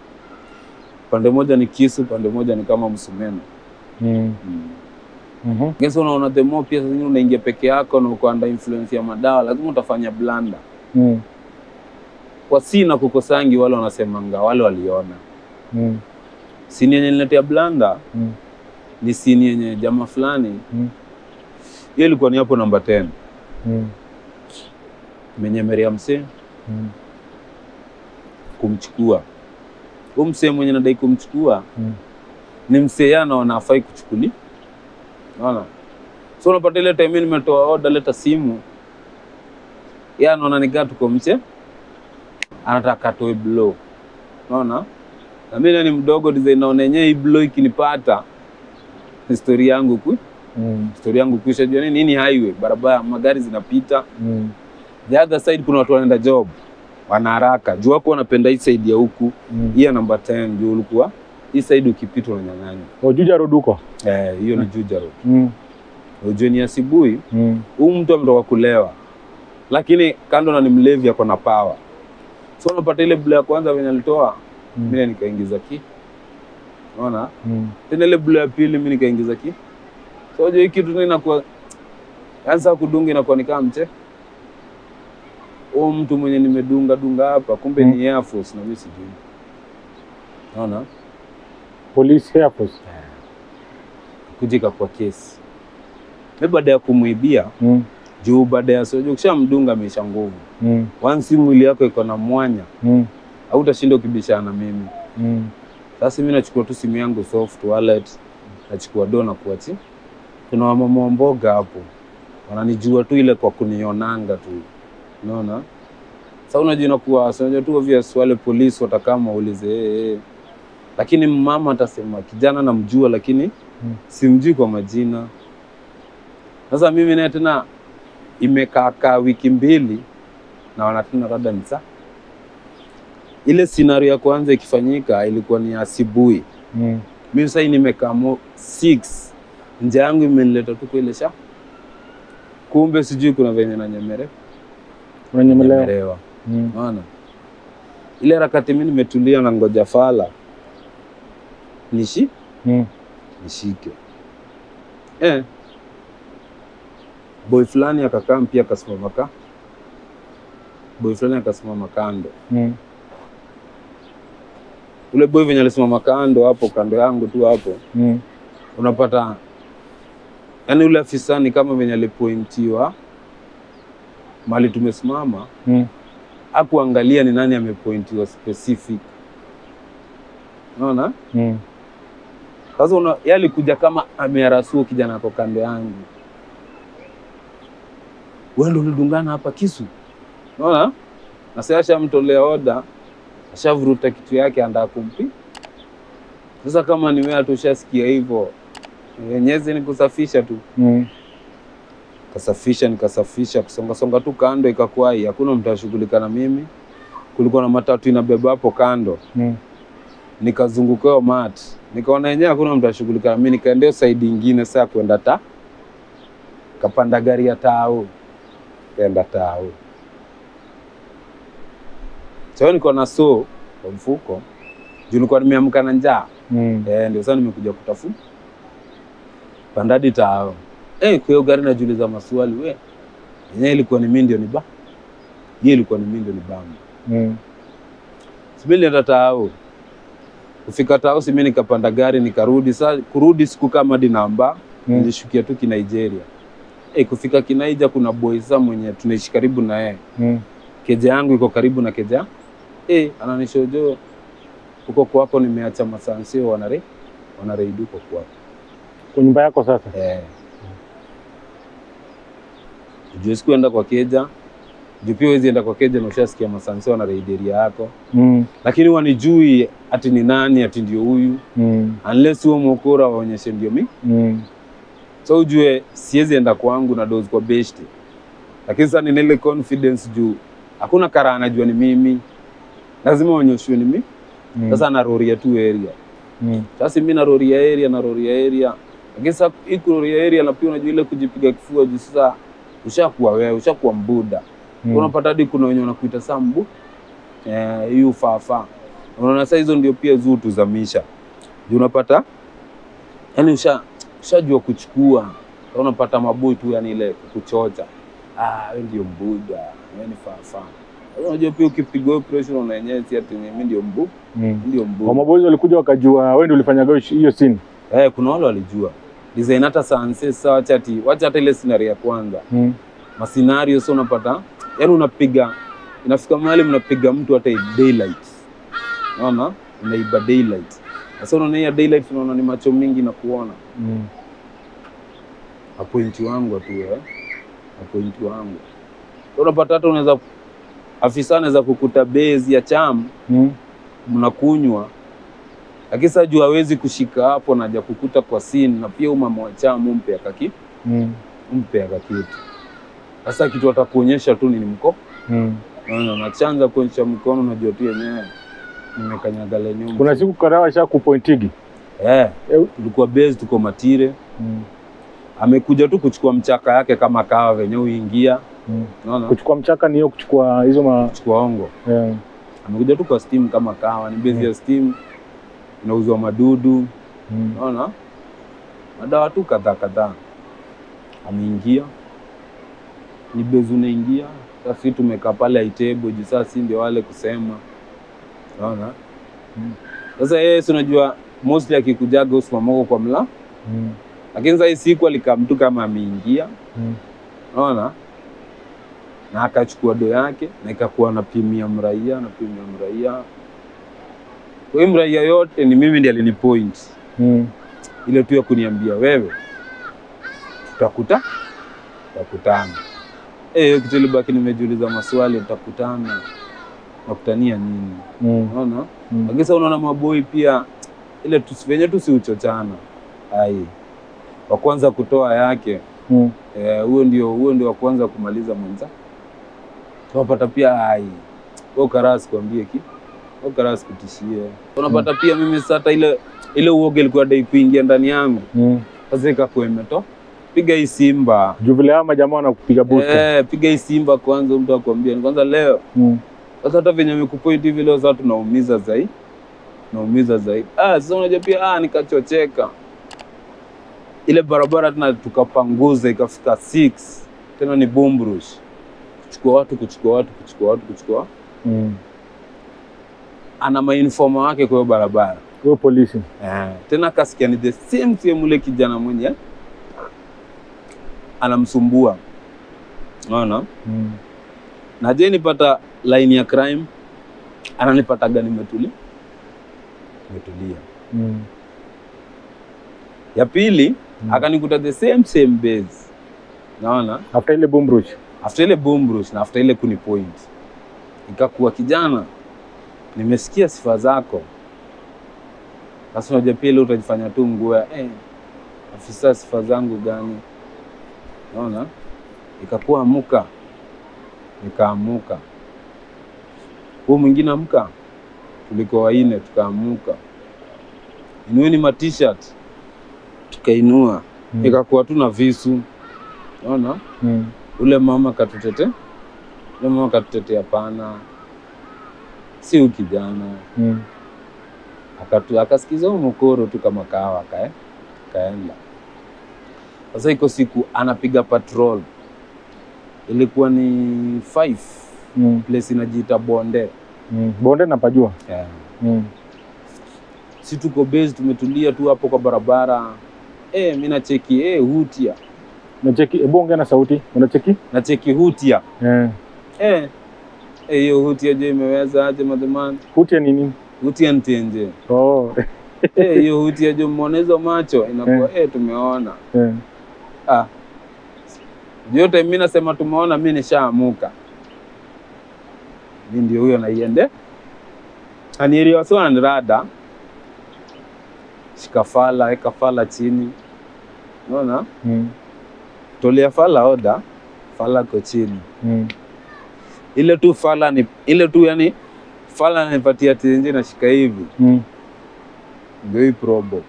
S1: Pande moja ni kisu, pande moja ni kama msumeno.
S3: Mm.
S1: Mm.
S3: Mhm.
S1: Kesa unaona the more pia saa zingine unaingia peke yako na uko under influence ya madawa, lazima utafanya blanda.
S3: Mm.
S1: kwa si na kukosangi wale wanasemanga wale waliona
S3: Mm.
S1: sini yenye niletea blanda
S3: Mm.
S1: ni sini yenye jamaa fulani
S3: Mm.
S1: hiyo ilikuwa ni hapo namba 10
S3: Mm.
S1: menyemeria msee
S3: Mm.
S1: kumchukua huu msee mwenye nadai kumchukua
S3: Mm.
S1: ni msee yeye anaona afai kuchukuli naona so unapata ile time nimetoa order leta simu yeye anaona nikaa tuko mche anataka atoe blow naona na mimi ni mdogo design naona yenyewe hii blow ikinipata histori yangu ku
S3: Mm.
S1: histori yangu kuisha jua nini nini highway barabara magari zinapita
S3: Mm.
S1: the other side kuna watu wanaenda job wana haraka juu wako wanapenda hii side ya huku
S3: Mm.
S1: hii ya namba 10 juu ulikuwa hii side ukipita unanyang'anya
S3: Oh, Juja Road huko.
S1: eh hiyo ni Juja Road
S3: Mm.
S1: ujue ni asubuhi
S3: Mm.
S1: huyu mtu ametoka kulewa lakini kando na ni mlevi ako na power so unapata ile bula ya kwanza venye alitoa
S3: Mm.
S1: mimi nikaingiza ki unaona
S3: Mm.
S1: tena ile bula ya pili mimi nikaingiza ki so unajua hii kitu tena inakuwa anza kudunga inakuwa ni kama mche huyu mtu mwenye nimedunga dunga hapa kumbe
S3: Mm.
S1: ni Air Force na mimi sijui unaona
S3: Police Air Force.
S1: kujika kwa kesi mimi baada ya kumwibia
S3: Mm.
S1: juu baada ya sojo ukishamdunga ameisha nguvu
S3: Mm.
S1: once mwili yako iko na mwanya
S3: Mm.
S1: hautashinda ukibishana na mimi
S3: Mm.
S1: sasa mimi nachukua tu simu yangu soft wallet nachukua do na kuachi kuna wamama wa mboga hapo wananijua tu ile kwa kunionanga tu unaona sasa unajua inakuwa si unajua tu obvious wale polisi watakama waulize hey, hey. lakini mama atasema kijana namjua lakini
S3: Mm.
S1: simjui kwa majina sasa mimi naye tena imekaakaa wiki mbili naona tena labda ni saa ile scenario ya kwanza ikifanyika ilikuwa ni asubuhi
S3: Mm.
S1: mimi sasa nimekaa mo 6 nje yangu imenileta tu kwa ile sha kumbe sijui kuna venye na nyemere
S3: Unanyemelewa.
S1: nyemerewa
S3: Mm.
S1: unaona ile harakati mimi nimetulia na ngoja fala nishi
S3: Mm.
S1: nishike eh boy fulani akakaa pia akasimama ka boy fulani akasimama kando
S3: Mm.
S1: ule boy venye alisimama kando hapo kando yangu tu hapo
S3: Mm.
S1: unapata yaani ule afisani kama venye alipointiwa mali tumesimama
S3: Mm.
S1: akuangalia ni nani amepointiwa specific unaona
S3: Mm.
S1: sasa una, yeye alikuja kama amearasua kijana ako kando yangu wewe ndo ulidungana hapa kisu unaona na sasa ashamtolea oda ashavuruta kitu yake andaa kumpi sasa kama ni wewe tushasikia hivyo wenyezi ni kusafisha tu
S3: Mm.
S1: kasafisha nikasafisha kusongasonga tu kando ikakwai hakuna mtu ashughulika na mimi kulikuwa na matatu inabeba hapo kando
S3: Mm.
S1: nikazungukiwa mat nikaona yenyewe hakuna mtu ashughulika na mimi nikaendea saidi ingine saa kwenda ta kapanda gari ya tao kaenda tao sasa niko na so kwa mfuko juu nilikuwa nimeamka na njaa
S3: Mm.
S1: Eh, ndio sasa nimekuja kutafuta pandadi tao. Eh, kwa hiyo gari najiuliza maswali we. Yenyewe ilikuwa ni mimi ndio ni ba. Yeye ilikuwa ni mimi ndio ni bamba.
S3: Mm.
S1: Sibili nenda tao. Kufika tao si mimi nikapanda gari nikarudi. Sasa kurudi siku kama dinamba
S3: Mm.
S1: nilishukia tu ki Nigeria. Eh, kufika Kinaija kuna boy sa mwenye tunaishi karibu na yeye.
S3: Mm.
S1: Keja yangu iko karibu na keja. Eh, ananishojo huko kwako nimeacha masansio wanare wanareidi huko kwako.
S3: Kwa nyumba yako sasa.
S1: Eh. Juu sikuenda kwa keja. Juu pia huwezi enda kwa keja na ushasikia masanse na reideria yako.
S3: Mm.
S1: Lakini wanijui ati ni nani ati ndio huyu.
S3: Mm.
S1: Unless huo mokora waonyeshe ndio mi.
S3: Mm.
S1: So ujue siwezi enda kwangu na dozi kwa beshte. Lakini sasa nina ile confidence juu hakuna kara anajua ni mimi. Lazima waonyeshwe ni mimi.
S3: Mm.
S1: Sasa naroria tu area.
S3: Mm.
S1: Sasa mimi naroria area naroria area. Lakini sasa hii kuroria area na pia unajua ile kujipiga kifua juu sasa ushakuwa wewe, ushakuwa mbuda.
S3: Mm.
S1: Unapata hadi kuna wenye wanakuita saa mbu. Eh, hiyo fafa. Unaona sasa hizo ndio pia zutuzamisha. Juu unapata yani usha ushajua kuchukua. Sasa Unapata mabui tu yani ile kuchocha. Ah, wewe ndio mbuda. Wewe ni fafa. Sasa Unajua pia ukipigwa hiyo pressure una yenyewe si ati mimi ndio mbu,
S3: Mm.
S1: ndio
S3: Kwa
S1: mbu.
S3: maboys walikuja wakajua wewe ndio ulifanyaga hiyo- hiyo scene.
S1: Eh, kuna wale walijua. Design hata sanse sasa wacha ati wacha hata ile scenario ya kwanza.
S3: Mm.
S1: Mascenario sio unapata yani unapiga inafika mahali mnapiga mtu hata daylight. Unaona? Unaiba daylight. Sasa unaona hiyo daylight unaona ni macho mingi na kuona.
S3: Mm.
S1: Apointi wangu tu eh. Apointi wangu. Sasa unapata hata unaweza afisa anaweza kukuta base ya cham
S3: Mm.
S1: mnakunywa lakini sasa juu hawezi kushika hapo na haja kukuta kwa scene na pia umama wa cham umpe akaki
S3: Mm.
S1: umpe akakitu. Sasa kitu atakuonyesha tu ni mko
S3: Mm.
S1: Unaona, nachanza kuonyesha mkono, unajua tu yenyewe nimekanyaga lenye
S3: Kuna siku kadhaa washa kupointigi.
S1: eh,
S3: Eh.
S1: tulikuwa base, tuko matire,
S3: Mm.
S1: amekuja tu kuchukua mchaka yake kama kawa venye uingia,
S3: Mm.
S1: unaona,
S3: Kuchukua mchaka ni hiyo kuchukua hizo ma
S1: kuchukua ongo,
S3: eh.
S1: amekuja tu kwa steam kama kawa, ni base
S3: Mm.
S1: ya steam, inauzwa madudu,
S3: Mm.
S1: unaona, madawa tu kadhaa kadhaa, ameingia ni base, unaingia sasa, sisi tumekaa pale aitebo juu sasa si ndio wale kusema, unaona
S3: Mm.
S1: Sasa yeye si unajua mostly akikujaga usimamoko kwa mla,
S3: Mm.
S1: lakini sasa hii siku alikaa mtu kama ameingia,
S3: Mm.
S1: unaona, na akachukua do yake na ikakuwa napimia mraia napimia mraia. Kwa hiyo mraia yote ni mimi ndiye alinipoint
S3: Mm.
S1: ile tu ya kuniambia wewe, tutakuta tutakutana. Eh, hiyo kitu ilibaki nimejiuliza maswali, tutakutana nakutania nini?
S3: Mm.
S1: Unaona?
S3: Mm.
S1: Lakini sasa unaona maboi pia ile tu venye tu si uchochana. Ai. Wa kwanza kutoa yake
S3: Mm.
S1: eh, huo ndio huo ndio wa kwanza kumaliza mwenza. Tunapata pia ai. Wewe karasi kwambie ki. Wewe karasi kutishie. Unapata pia mimi sasa hata ile ile uoga ilikuwa dai kuingia ndani yangu.
S3: Mm.
S1: Sasa ikakuwa imeto. Piga hii Simba.
S3: Juu vile hao majamaa wanakupiga booster.
S1: Eh, piga hii Simba kwanza mtu akwambia. Ni kwanza leo
S3: Mm.
S1: Sasa hata venye amekupoint hivi leo sasa tunaumiza zaidi. Tunaumiza zaidi. Ah, sasa unajua pia ah nikachocheka. Ile barabara tena tukapanguza ikafika 6. Tena ni Bumbrush. Kuchukua watu, kuchukua watu, kuchukua watu, kuchukua.
S3: Mm.
S1: Ana mainforma wake kwa hiyo barabara.
S3: Wewe polisi.
S1: Eh, tena kasikia ni the same same ule kijana mwenye anamsumbua unaona
S3: Mm.
S1: na je nipata line ya crime ananipataga nimetulia nimetulia
S3: Mm.
S1: ya pili
S3: Mm.
S1: akanikuta the same same base naona
S3: After ile boom rush.
S1: after ile boomrush na after ile kuni point ikakuwa kijana nimesikia sifa zako sasa unajua pia ile utajifanya tu nguo ya eh, afisa sifa zangu gani naona ikakuwa amuka nikaamuka huu mwingine amka tuliko waine tukaamuka inueni ma t-shirt tukainua
S3: Mm.
S1: ikakuwa tu na visu naona
S3: Mm.
S1: ule mama katutete ule mama katutetea pana si huyu kijana
S3: Mm.
S1: akatu akasikiza huo mkoro tu kama kawa kae kaenda sasa iko siku anapiga patrol ilikuwa ni five
S3: Mm.
S1: place inajiita bonde
S3: Mm. Bonde napajua.
S1: yeah.
S3: Mm.
S1: si tuko base tumetulia tu hapo kwa barabara eh mi nacheki eh hutia
S3: Unacheki, hebu ongea na sauti. Unacheki?
S1: nacheki hutia
S3: Eh.
S1: eh eh, hiyo hutia je imeweza aje madhumani
S3: Hutia ni nini?
S1: hutia ntenje
S3: Oh.
S1: Eh, hiyo huti ya Juma hizo macho inakuwa eh, tumeona
S3: Eh.
S1: ah. Yote mimi nasema tumeona, mimi nishaamuka. Mimi ndio huyo naiende anieriwasiwa nirada shika fala, eka fala chini, unaona,
S3: Mm.
S1: tolea fala oda, fala ko chini,
S3: Mm.
S1: ile tu fala ni ile tu, yani fala ananipatia tenje, nashika hivi
S3: Mm.
S1: ndio hii probox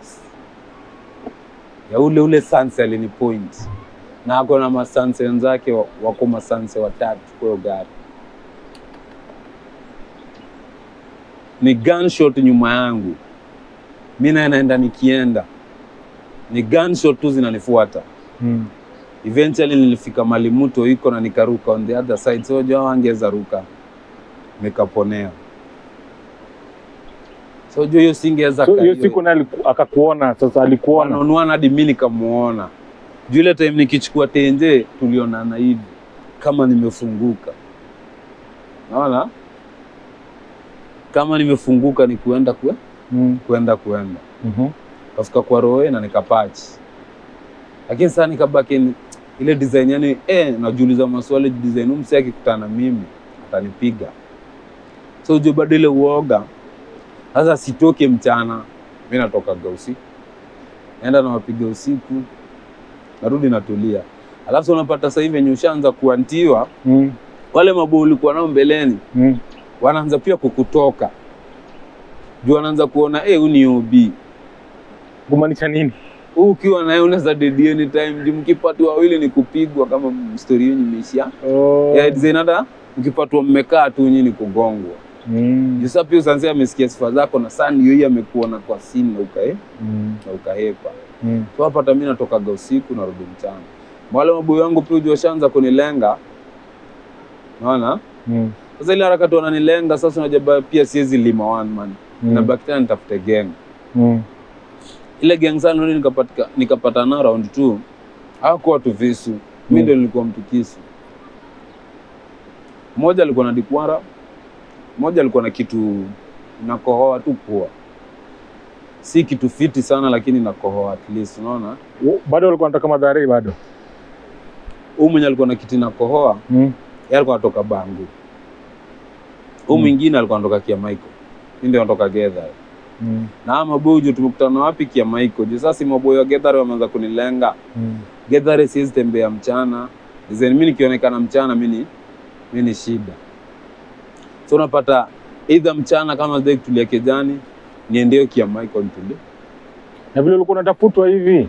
S1: ya ule ule sanse alini point na ako na masanse wenzake wa- wako masanse watatu kwa hiyo gari ni gunshot nyuma yangu mi naye naenda nikienda ni gunshot tu zinanifuata
S3: Mm.
S1: eventually nilifika mali mto iko na nikaruka on the other side so jua wangeweza ruka nikaponea so jua hiyo singeweza
S3: So
S1: ka-
S3: hiyo siku naye aliku- akakuona sasa alikuona.
S1: wanaonuana hadi mi nikamuona juu ile time nikichukua tenje tulionana hivi kama nimefunguka naona kama nimefunguka ni kuenda kue,
S3: Mm.
S1: kuenda kuenda
S3: Mhm.
S1: kafika kwa roe na nikapachi lakini sasa nikabaki ni- ile design yani eh, najiuliza maswali design huyu msee akikutana na mimi atanipiga so juu bado ile uoga sasa sitoke mchana mi natokaga usiku naenda nawapiga usiku narudi natulia alafu sasa unapata sasa hivi venye ushaanza kuantiwa
S3: Mm.
S1: wale mabuu ulikuwa nao mbeleni
S3: Mm.
S1: wanaanza pia kukutoka juu wanaanza kuona eh, huyu ni OB
S3: Kumaanisha nini?
S1: huu ukiwa naye unaweza dedi anytime juu mkipatwa wawili ni kupigwa kama stori yenyu imeishia
S3: Oh.
S1: ya design hata mkipatwa mmekaa tu nyinyi ni kugongwa
S3: Mm.
S1: juu sasa pia usanzia amesikia sifa zako na saa ndio hii amekuona kwa simu na ukae
S3: Mm.
S1: na ukahepa
S3: Mm.
S1: so hapa hata mimi natokaga usiku narudi mchana wale maboyo wangu pia ujua washaanza kunilenga naona
S3: Mm.
S1: sasa ile harakati wananilenga sasa unajua ba- pia siwezi lima one man
S3: Mm.
S1: nabaki tena nitafute gang
S3: Mm.
S1: ile gang sana ndio nikapatika nikapata na round 2 hakuwa tu visu mimi
S3: Mm.
S1: ndio nilikuwa mtu kisu mmoja alikuwa na dikwara mmoja alikuwa na kitu nakohoa tu pua si kitu fiti sana lakini nakohoa at least unaona
S3: Wo- Bado walikuwa wanataka madhari bado.
S1: huyu mwenye alikuwa na kitu nakohoa
S3: Mm.
S1: yeye alikuwa anatoka bangu huyu
S3: Mm.
S1: mwingine alikuwa anatoka kia Michael mimi ndio natoka Gedha
S3: Mm.
S1: na hawa maboyo juu tumekutana wapi kia Michael juu sasa si maboyo wa Gedha wameanza kunilenga
S3: Mm.
S1: Gedhare siwezi tembea mchana. Then mimi nikionekana mchana mimi ni mimi ni shida. So unapata either mchana kama sitaki kutulia kejani niendeo kia Michael nitulie.
S3: Na vile ulikuwa unatafutwa hivi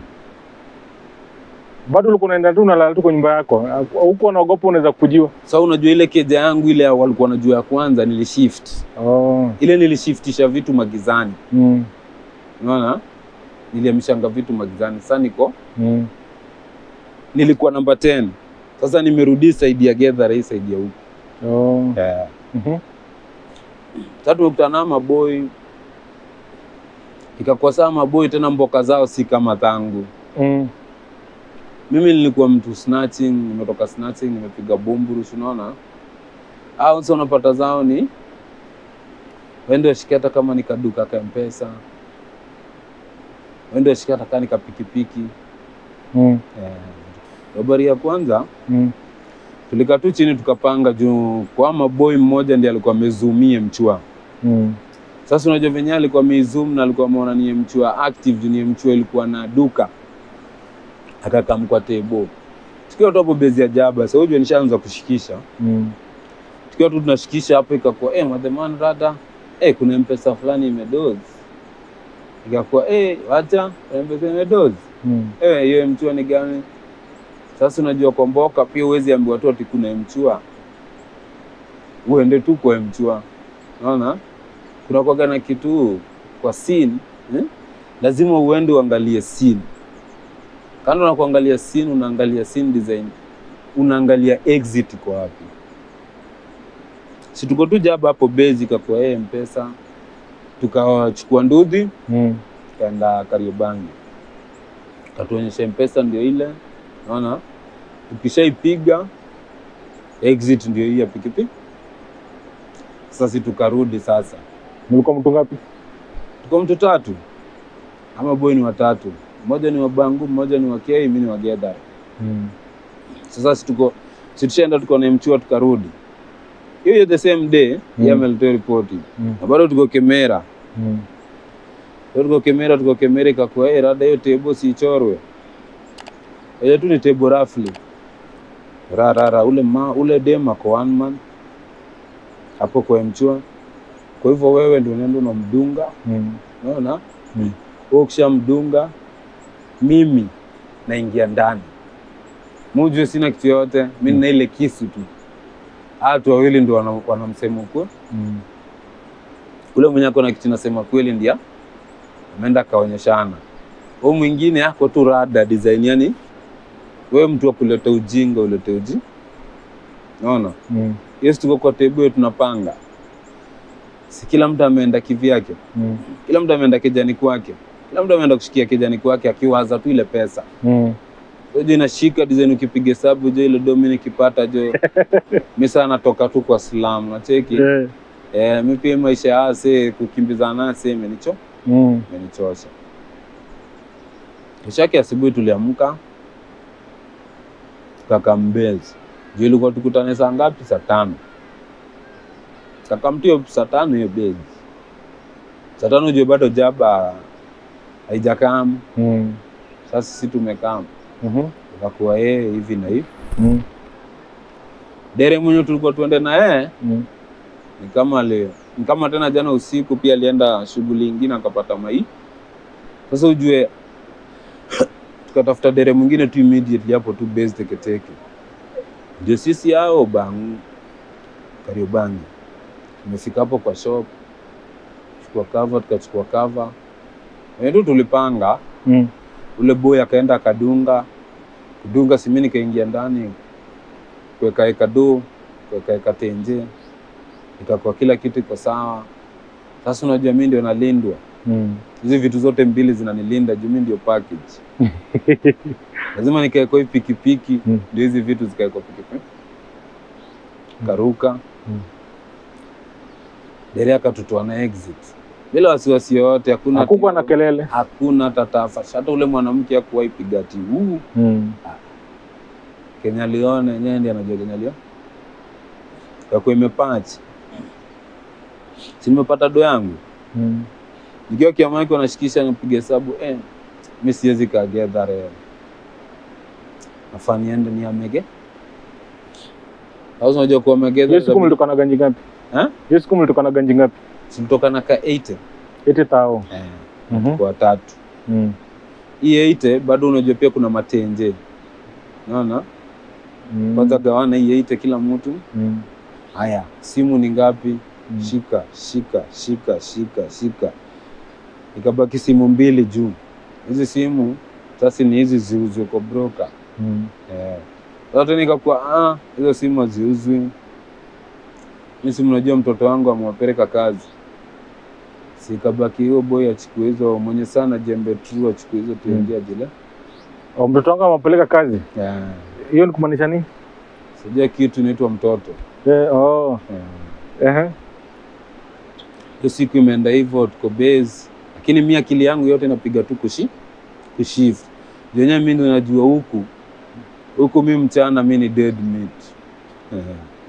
S3: bado ulikuwa unaenda tu unalala tu kwa nyumba yako, huko unaogopa unaweza kujiwa.
S1: So unajua ile keja yangu ile ya walikuwa najua ya kwanza nilishift.
S3: Oh.
S1: Ile nilishiftisha vitu magizani.
S3: Mm.
S1: Unaona? Niliamshanga vitu magizani. Sasa niko
S3: Mm.
S1: nilikuwa namba 10. Sasa nimerudi side ya Gedhare hii side ya huko.
S3: Oh.
S1: Yeah.
S3: Mhm.
S1: Sasa tumekutana na maboy. Ikakuwa saa maboy tena mboka zao si kama tangu.
S3: Mm.
S1: mimi nilikuwa mtu snatching, nimetoka snatching, nimepiga bumburush, unaona au sasa unapata zao ni wende washike hata kama ni kaduka ka mpesa, wende washike hata kama ni kapikipiki.
S3: Mm.
S1: Eh, robari ya kwanza
S3: Mm.
S1: tulikaa tu chini tukapanga juu kwa maboy mmoja ndiye alikuwa amezumie mchua.
S3: Mm.
S1: Sasa unajua venye alikuwa amezoom na alikuwa ameona ni mchua active juu ni mchua ilikuwa na duka, akakamkwa tebo tukiwa tu hapo bezi ya jaba. Sasa unajua nishaanza kushikisha,
S3: Mm.
S1: tukiwa tu tunashikisha hapo, ikakuwa eh, madheman rada eh, kuna mpesa fulani imedozi, ikakuwa eh, wacha kuna mpesa imedozi
S3: Mm.
S1: eh, hiyo mchua ni gani? Sasa unajua kwa mboka pia huwezi ambiwa tu ati kuna mchua, uende tu kwa mchua, unaona kuna kwaga na kitu kwa scene eh? lazima uende uangalie scene. Kando na kuangalia scene, unaangalia scene design, unaangalia exit kwa wapi. Si tuko tu jaba hapo base, ikakuwa yeye mpesa, tukachukua ndudhi
S3: Mm.
S1: kaenda Kariobangi, katuonyesha mpesa ndio ile, naona ukishaipiga exit ndio hii ya pikipiki. Sasa si tukarudi sasa
S3: Mlikuwa mtu ngapi?
S1: tuko mtu tatu ama boy ni watatu, mmoja ni wa Bangu, mmoja ni wa Kei, mimi ni wa Gedhar.
S3: Mm.
S1: Sasa si tuko si tushaenda tuko na mchua tukarudi hiyo hiyo the same day
S3: Mm.
S1: mm. amelitoa ripoti
S3: Mm.
S1: na bado tuko Kemera,
S3: Mm.
S1: bado tuko Kemera, tuko Kemera ikakuwa eh, rada hiyo tebo siichorwe ile tu ni tebo roughly ra ra ra ule ma, ule dem ako one man hapo kwa mchua, kwa hivyo wewe ndio unaenda unamdunga
S3: Mm.
S1: Unaona?
S3: Mm.
S1: Wewe ukishamdunga mimi naingia ndani. Mujue sina kitu yote, mimi nina ile kisu tu. Watu wawili ndio wana- wanamsema ukweli.
S3: Mm.
S1: Ule mwenye ako na kitu nasema kweli ndia ameenda akaonyeshana. Huyu mwingine ako tu rada design, yani wewe mtu wa kuleta ujinga ulete uji. Unaona?
S3: Mm.
S1: Yes, tuko kwa table tunapanga. Si kila mtu ameenda kivyake.
S3: Mm.
S1: kila mtu ameenda kijani kwake, kila mtu ameenda kushikia kijani kwake akiwaza tu ile pesa.
S3: Mm.
S1: Jo inashika design, ukipiga hesabu jo ile domi nikipata jo mi sana natoka tu kwa slam nacheki
S3: Eh.
S1: eh, mi pia maisha ya ase kukimbizana ase imenicho
S3: Mm.
S1: imenichosha. Kesho yake asubuhi tuliamka kaka Mbezi juu ilikuwa tukutane saa ngapi? Saa tano. Kakamtio saa tano hiyo bezi, saa tano juu bado jaba haijakam.
S3: Mm.
S1: Sasa sisi tumekam,
S3: Mhm.
S1: ikakuwa yeye hivi na hivi.
S3: Mm.
S1: Dere mwenye tulikuwa tuende na yeye
S3: Mm.
S1: ni kama leo, ni kama tena jana usiku pia alienda shughuli ingine akapata mai. Sasa ujue tukatafuta dere mwingine tu immediately hapo tu base teketeke, ndio sisi hao bang Kariobangi tumefika hapo kwa shop, chukua cover, tukachukua cover wenye tu tulipanga.
S3: Mm.
S1: Ule boy akaenda akadunga kudunga, simi nikaingia ndani kuwekaeka do kuwekaeka tenje, ikakuwa kila kitu iko sawa. Sasa unajua mimi ndio nalindwa,
S3: Mm.
S1: hizi vitu zote mbili zinanilinda juu mimi ndio package. Lazima nikaekwa hii pikipiki
S3: Mm.
S1: ndio hizi vitu zikaekwa pikipiki. Karuka
S3: Mm.
S1: dere akatutoa na exit bila wasiwasi yoyote, hakuna
S3: Hakukuwa na
S1: tio,
S3: kelele.
S1: hakuna tatafa. Hata ule mwanamke hakuwahi piga ati huu
S3: Mm.
S1: Kenya aliona yenyewe ndiye anajua Kenya aliona yakuwa imepachi, si nimepata do yangu
S3: Mm.
S1: nikiwa kiamaki wanashikisha nipiga hesabu eh, mi siwezi kagedhare nafaa niende niamege au unajua kuwa
S3: Hiyo siku
S1: megedha
S3: mlitoka na ganji ngapi?
S1: Eh?
S3: Hiyo siku mlitoka na ganji ngapi?
S1: tulitoka na ka 80
S3: Eti tao.
S1: eh,
S3: Mhm.
S1: kwa tatu
S3: Mm.
S1: hii 80 bado unajua pia kuna matenje naona
S3: Mm.
S1: kwanza gawana hii 80 kila mtu
S3: Mm.
S1: haya simu ni ngapi
S3: Mm.
S1: shika shika shika shika shika, ikabaki simu mbili juu. Hizi simu sasa ni hizi ziuzwe kwa broker
S3: Mm.
S1: eh. Sasa tena ikakuwa ah, hizo simu haziuzwi. Mimi simu, najua mtoto wangu amewapeleka kazi, si ikabaki hiyo boy achukue hizo, mwenye sana jembe tu achukue hizo tuingia jile
S3: Oh, mtoto wangu amepeleka kazi.
S1: yeah.
S3: Hiyo ni kumaanisha nini?
S1: sijua kitu inaitwa mtoto
S3: Eh, oh.
S1: yeah.
S3: Ehe.
S1: hiyo siku imeenda hivyo, tuko base, lakini mi akili yangu yote inapiga tu kushi kushift yenyewe. Mi ndo najua huku huku, mi mchana mi ni dead meat Eh.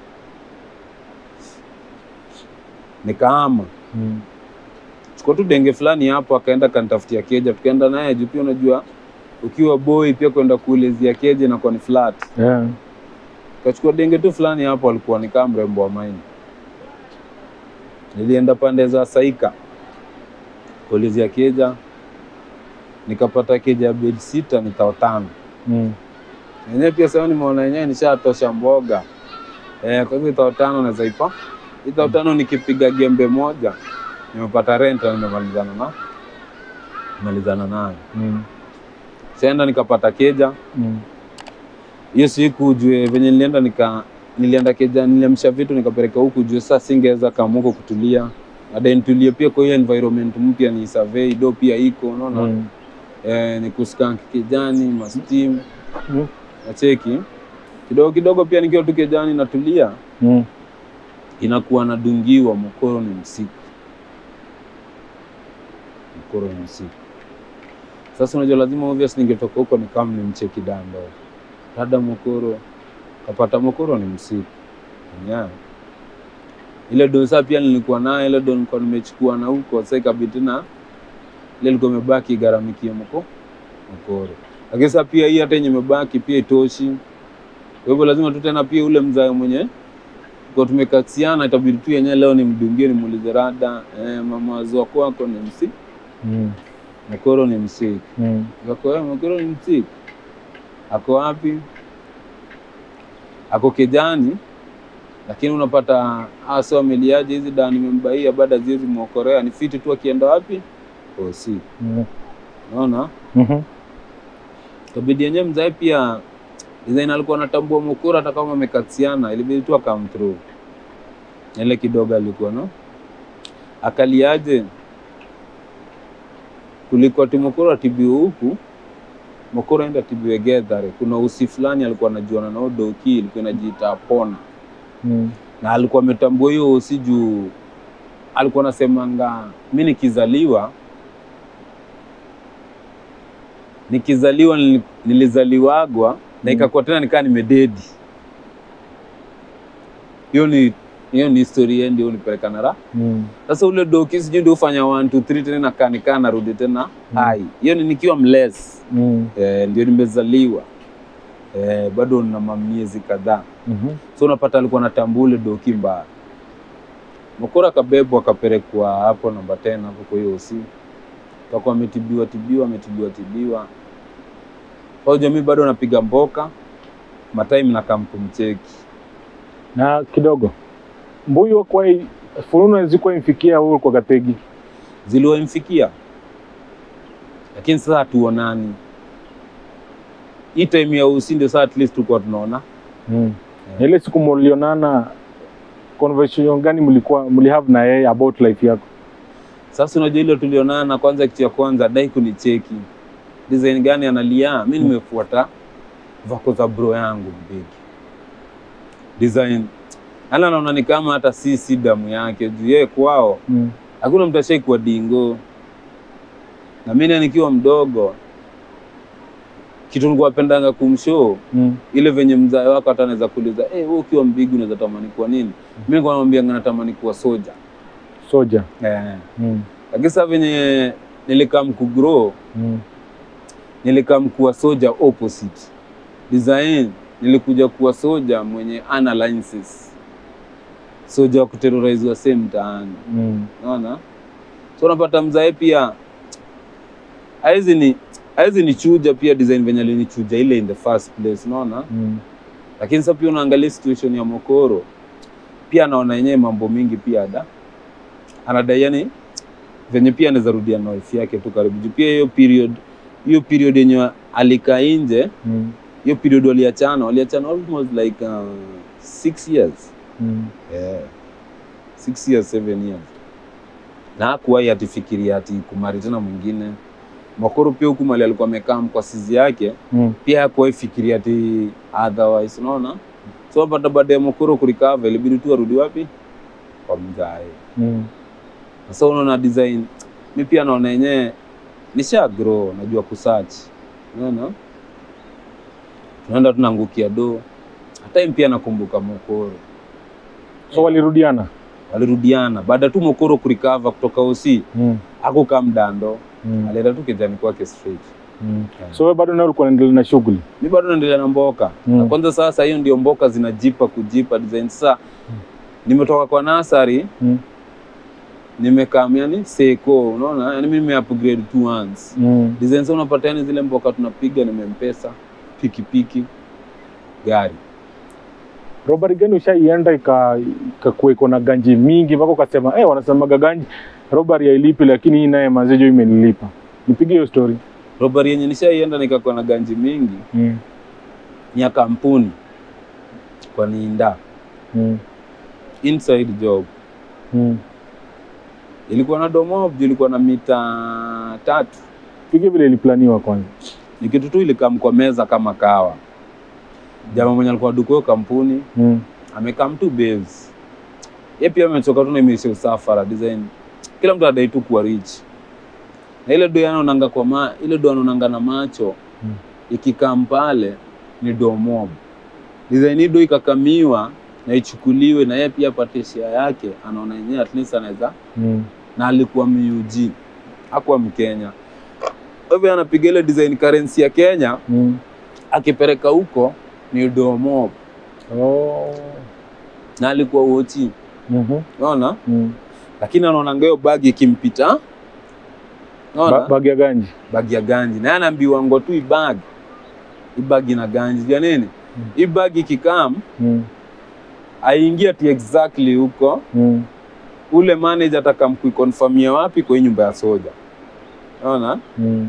S1: Nikaama
S3: Mm.
S1: chukua tu denge fulani hapo, akaenda kanitafutia keja, tukaenda naye juu. Pia unajua ukiwa boy pia kwenda kuulezia keja inakuwa ni flat.
S3: Yeah.
S1: Kachukua denge tu fulani hapo, alikuwa ni kama mrembo wa maini. Nilienda pande za Saika kuulizia keja, nikapata keja ya bed sita ni tao tano.
S3: Mm.
S1: Yenyewe pia sasa nimeona yenyewe nishatosha mboga eh, kwa hivyo tao tano naweza ipa hii tao tano nikipiga gembe moja nimepata rent na nimemalizana na malizana nayo.
S3: Mm.
S1: Senda nikapata keja
S3: Mm.
S1: hiyo siku jue venye nilienda nika nilienda keja niliamsha vitu nikapeleka huku juu sasa singeweza kama huko kutulia baadaye nitulie pia kwa hiyo environment mpya ni survey do pia iko unaona
S3: Mm.
S1: eh, ni kuskank kijani mastim
S3: Mm.
S1: nacheki kidogo kidogo pia nikiwa tu kejani natulia
S3: Mm.
S1: inakuwa nadungiwa mkoro ni msiku mkoro ni msiku sasa unajua lazima obvious ningetoka huko ni kama nimcheki dando dada mokoro kapata mokoro ni msiku yeah. ile don saa pia nilikuwa nayo ile don nilikuwa nimechukua na huko sasa ikabidi tena ile ilikuwa imebaki igharamikie moko mokoro lakini sasa pia hii hata yenye imebaki pia itoshi kwa hivyo lazima tu tena pia ule mzae mwenye kwa tumekasiana, itabidi tu yenyewe leo nimdungie, nimuulize rada eh, mama wazua kwako ni msi
S3: Mm.
S1: mkoro ni msiki
S3: Mm.
S1: Ako, eh, mkoro ni msiki ako wapi? Ako kijani, lakini unapata hasa wameliaje hizi dawa nimembaia baada zizi mwokorea ni fiti tu, akienda wapi osi,
S3: Mm.
S1: unaona
S3: Mhm.
S1: kabidi yenyewe mzae pia design alikuwa anatambua mukura hata kama amekatiana, ilibidi tu akam through ile kidogo alikuwa no akaliaje kuliko ati mukura atibiwe huku mukura enda atibiwe Gethare. Kuna usi fulani alikuwa anajuana nao doki, ilikuwa inajiita Apona
S3: Mm.
S1: na alikuwa ametambua hiyo usi juu alikuwa anasemanga mi nikizaliwa nikizaliwa nili- nilizaliwagwa na
S3: Mm.
S1: ikakuwa tena nikaa nimededi. Hiyo ni hiyo ni historia ndio unipeleka na raha.
S3: Mm.
S1: Sasa ule doki sijui ndio ufanya 1 2 3 tena nakaa nikaa narudi tena
S3: Mm.
S1: hai. Hiyo ni nikiwa mless.
S3: Mm.
S1: Eh, ndio nimezaliwa. Eh, bado na mamiezi kadhaa.
S3: Mhm.
S1: So unapata alikuwa anatambua ule doki mbaya. Mkora akabebwa akapelekwa hapo namba 10 hapo kwa hiyo usi. Akakuwa ametibiwa tibiwa ametibiwa tibiwa. Kwa hiyo jamii bado napiga mboka. Matime na kumcheki.
S3: na kidogo mbuyu kwa fununu zikuwa imfikia huyu kwa Gategi
S1: Ziliwamfikia. Lakini sasa hatuonani. Hii time ya usi ndio sasa at least tulikuwa tunaona.
S3: mm. ile siku mlionana conversation gani mlikuwa mlihave na yeye about life yako
S1: Sasa unajua ile tulionana, kwanza kitu ya kwanza dai kunicheki design gani analia. Mi nimefuata vako za bro yangu mbigi design, ala naona ni kama hata si si damu yake juu yeye kwao
S3: mm.
S1: hakuna mtu ashai kuwa dingo, na mimi nikiwa mdogo kitu nilikuwa napendanga kumshow
S3: Mm.
S1: ile venye mzae wako hata anaweza kuuliza eh, wewe ukiwa mbigi unaweza tamani kuwa nini? Mimi nilikuwa namwambia natamani kuwa soja
S3: soja
S1: eh.
S3: mm.
S1: Lakini sasa venye nilikam kugrow
S3: Mm.
S1: nilikam kuwa soja opposite design, nilikuja kuwa soja mwenye analysis, soja wa kuterrorize wasee mtaani,
S3: Mm.
S1: unaona. So unapata mzae pia haizi ni haizi nichuja pia design venye alinichuja ile in the first place, unaona.
S3: Mm.
S1: Lakini sasa pia unaangalia situation ya Mokoro, pia anaona yenyewe mambo mingi pia ada anadai yani venye pia anaweza rudia na wife yake tu karibu juu pia hiyo period hiyo period yenye alikaa nje
S3: Mm.
S1: hiyo period waliachana waliachana almost like uh, six years
S3: Mm.
S1: yeah. six years seven years na hakuwahi atifikiria ati kumari tena mwingine Makoro pia huku mali alikuwa amekaa kwa sizi yake
S3: Mm.
S1: pia hakuwahi fikiria ati otherwise, unaona. So pata baada ya Makoro kurikava ilibidi tu arudi wapi? Kwa mzae.
S3: Mm.
S1: Sasa unaona design, mi pia naona yenyewe nisha grow, najua kusearch, unaona, tunaenda tunaangukia do. Hata hii pia nakumbuka Mokoro
S3: So walirudiana.
S1: walirudiana baada tu Mokoro kurikava kutoka OC,
S3: Mm.
S1: hakukaa mdando,
S3: Mm.
S1: alienda tu kijani kwake straight.
S3: Mm. So wewe bado nawe ulikuwa unaendelea na shughuli.
S1: Mi bado naendelea na mboka
S3: Mm.
S1: na kwanza, sasa hiyo ndio mboka zinajipa kujipa design. Sasa nimetoka kwa nasari
S3: Mm.
S1: nimekaa yani seko, unaona, yani mimi nime upgrade two once
S3: Mm.
S1: design. Sasa unapata yani zile mboka tunapiga, nimempesa pikipiki, gari
S3: Robari gani ushaienda ika ikakuwa iko na ganji mingi mpaka ukasema eh, wanasemaga ganji robari hailipi, lakini hii naye mazejo imenilipa. Nipige hiyo story.
S1: robari yenye nishaienda nikakuwa na ganji mingi
S3: Mm.
S1: ni ya kampuni kwa Niinda
S3: Mm.
S1: inside job
S3: Mm.
S1: ilikuwa na domob, ilikuwa na mita tatu
S3: Pige vile iliplaniwa kwanza.
S1: ni kitu tu ilikam kwa meza kama kawa. Jamaa mwenye alikuwa duko hiyo kampuni
S3: Mm.
S1: amekam tu base. Yeye pia amechoka tu na imeisha usafara design. Kila mtu adai tu kuwa rich. Na ile do anaonanga kwa ma, ile do anaonanga na macho
S3: Mm.
S1: ikikam pale ni do mob. Design hii do ikakamiwa na ichukuliwe na yeye pia apate share yake, anaona yenyewe at least anaweza
S3: Mm.
S1: na alikuwa MUG, hakuwa Mkenya. Kwa hivyo anapiga ile design currency ya Kenya
S3: Mm.
S1: akipeleka huko ni domo
S3: Oh.
S1: na alikuwa uochi,
S3: Mhm.
S1: unaona,
S3: Mm.
S1: lakini anaona hiyo bagi ikimpita, unaona
S3: Ba bagi ya ganji.
S1: bagi ya ganji, na yeye anaambiwa ngo tu ibag ibagi na ganji ya nini
S3: Mm.
S1: hii bagi ikikam
S3: Mm.
S1: aingia ti exactly huko,
S3: Mm.
S1: ule manager atakamkuikonfamia wapi kwa hii nyumba ya soja, unaona.
S3: Mm.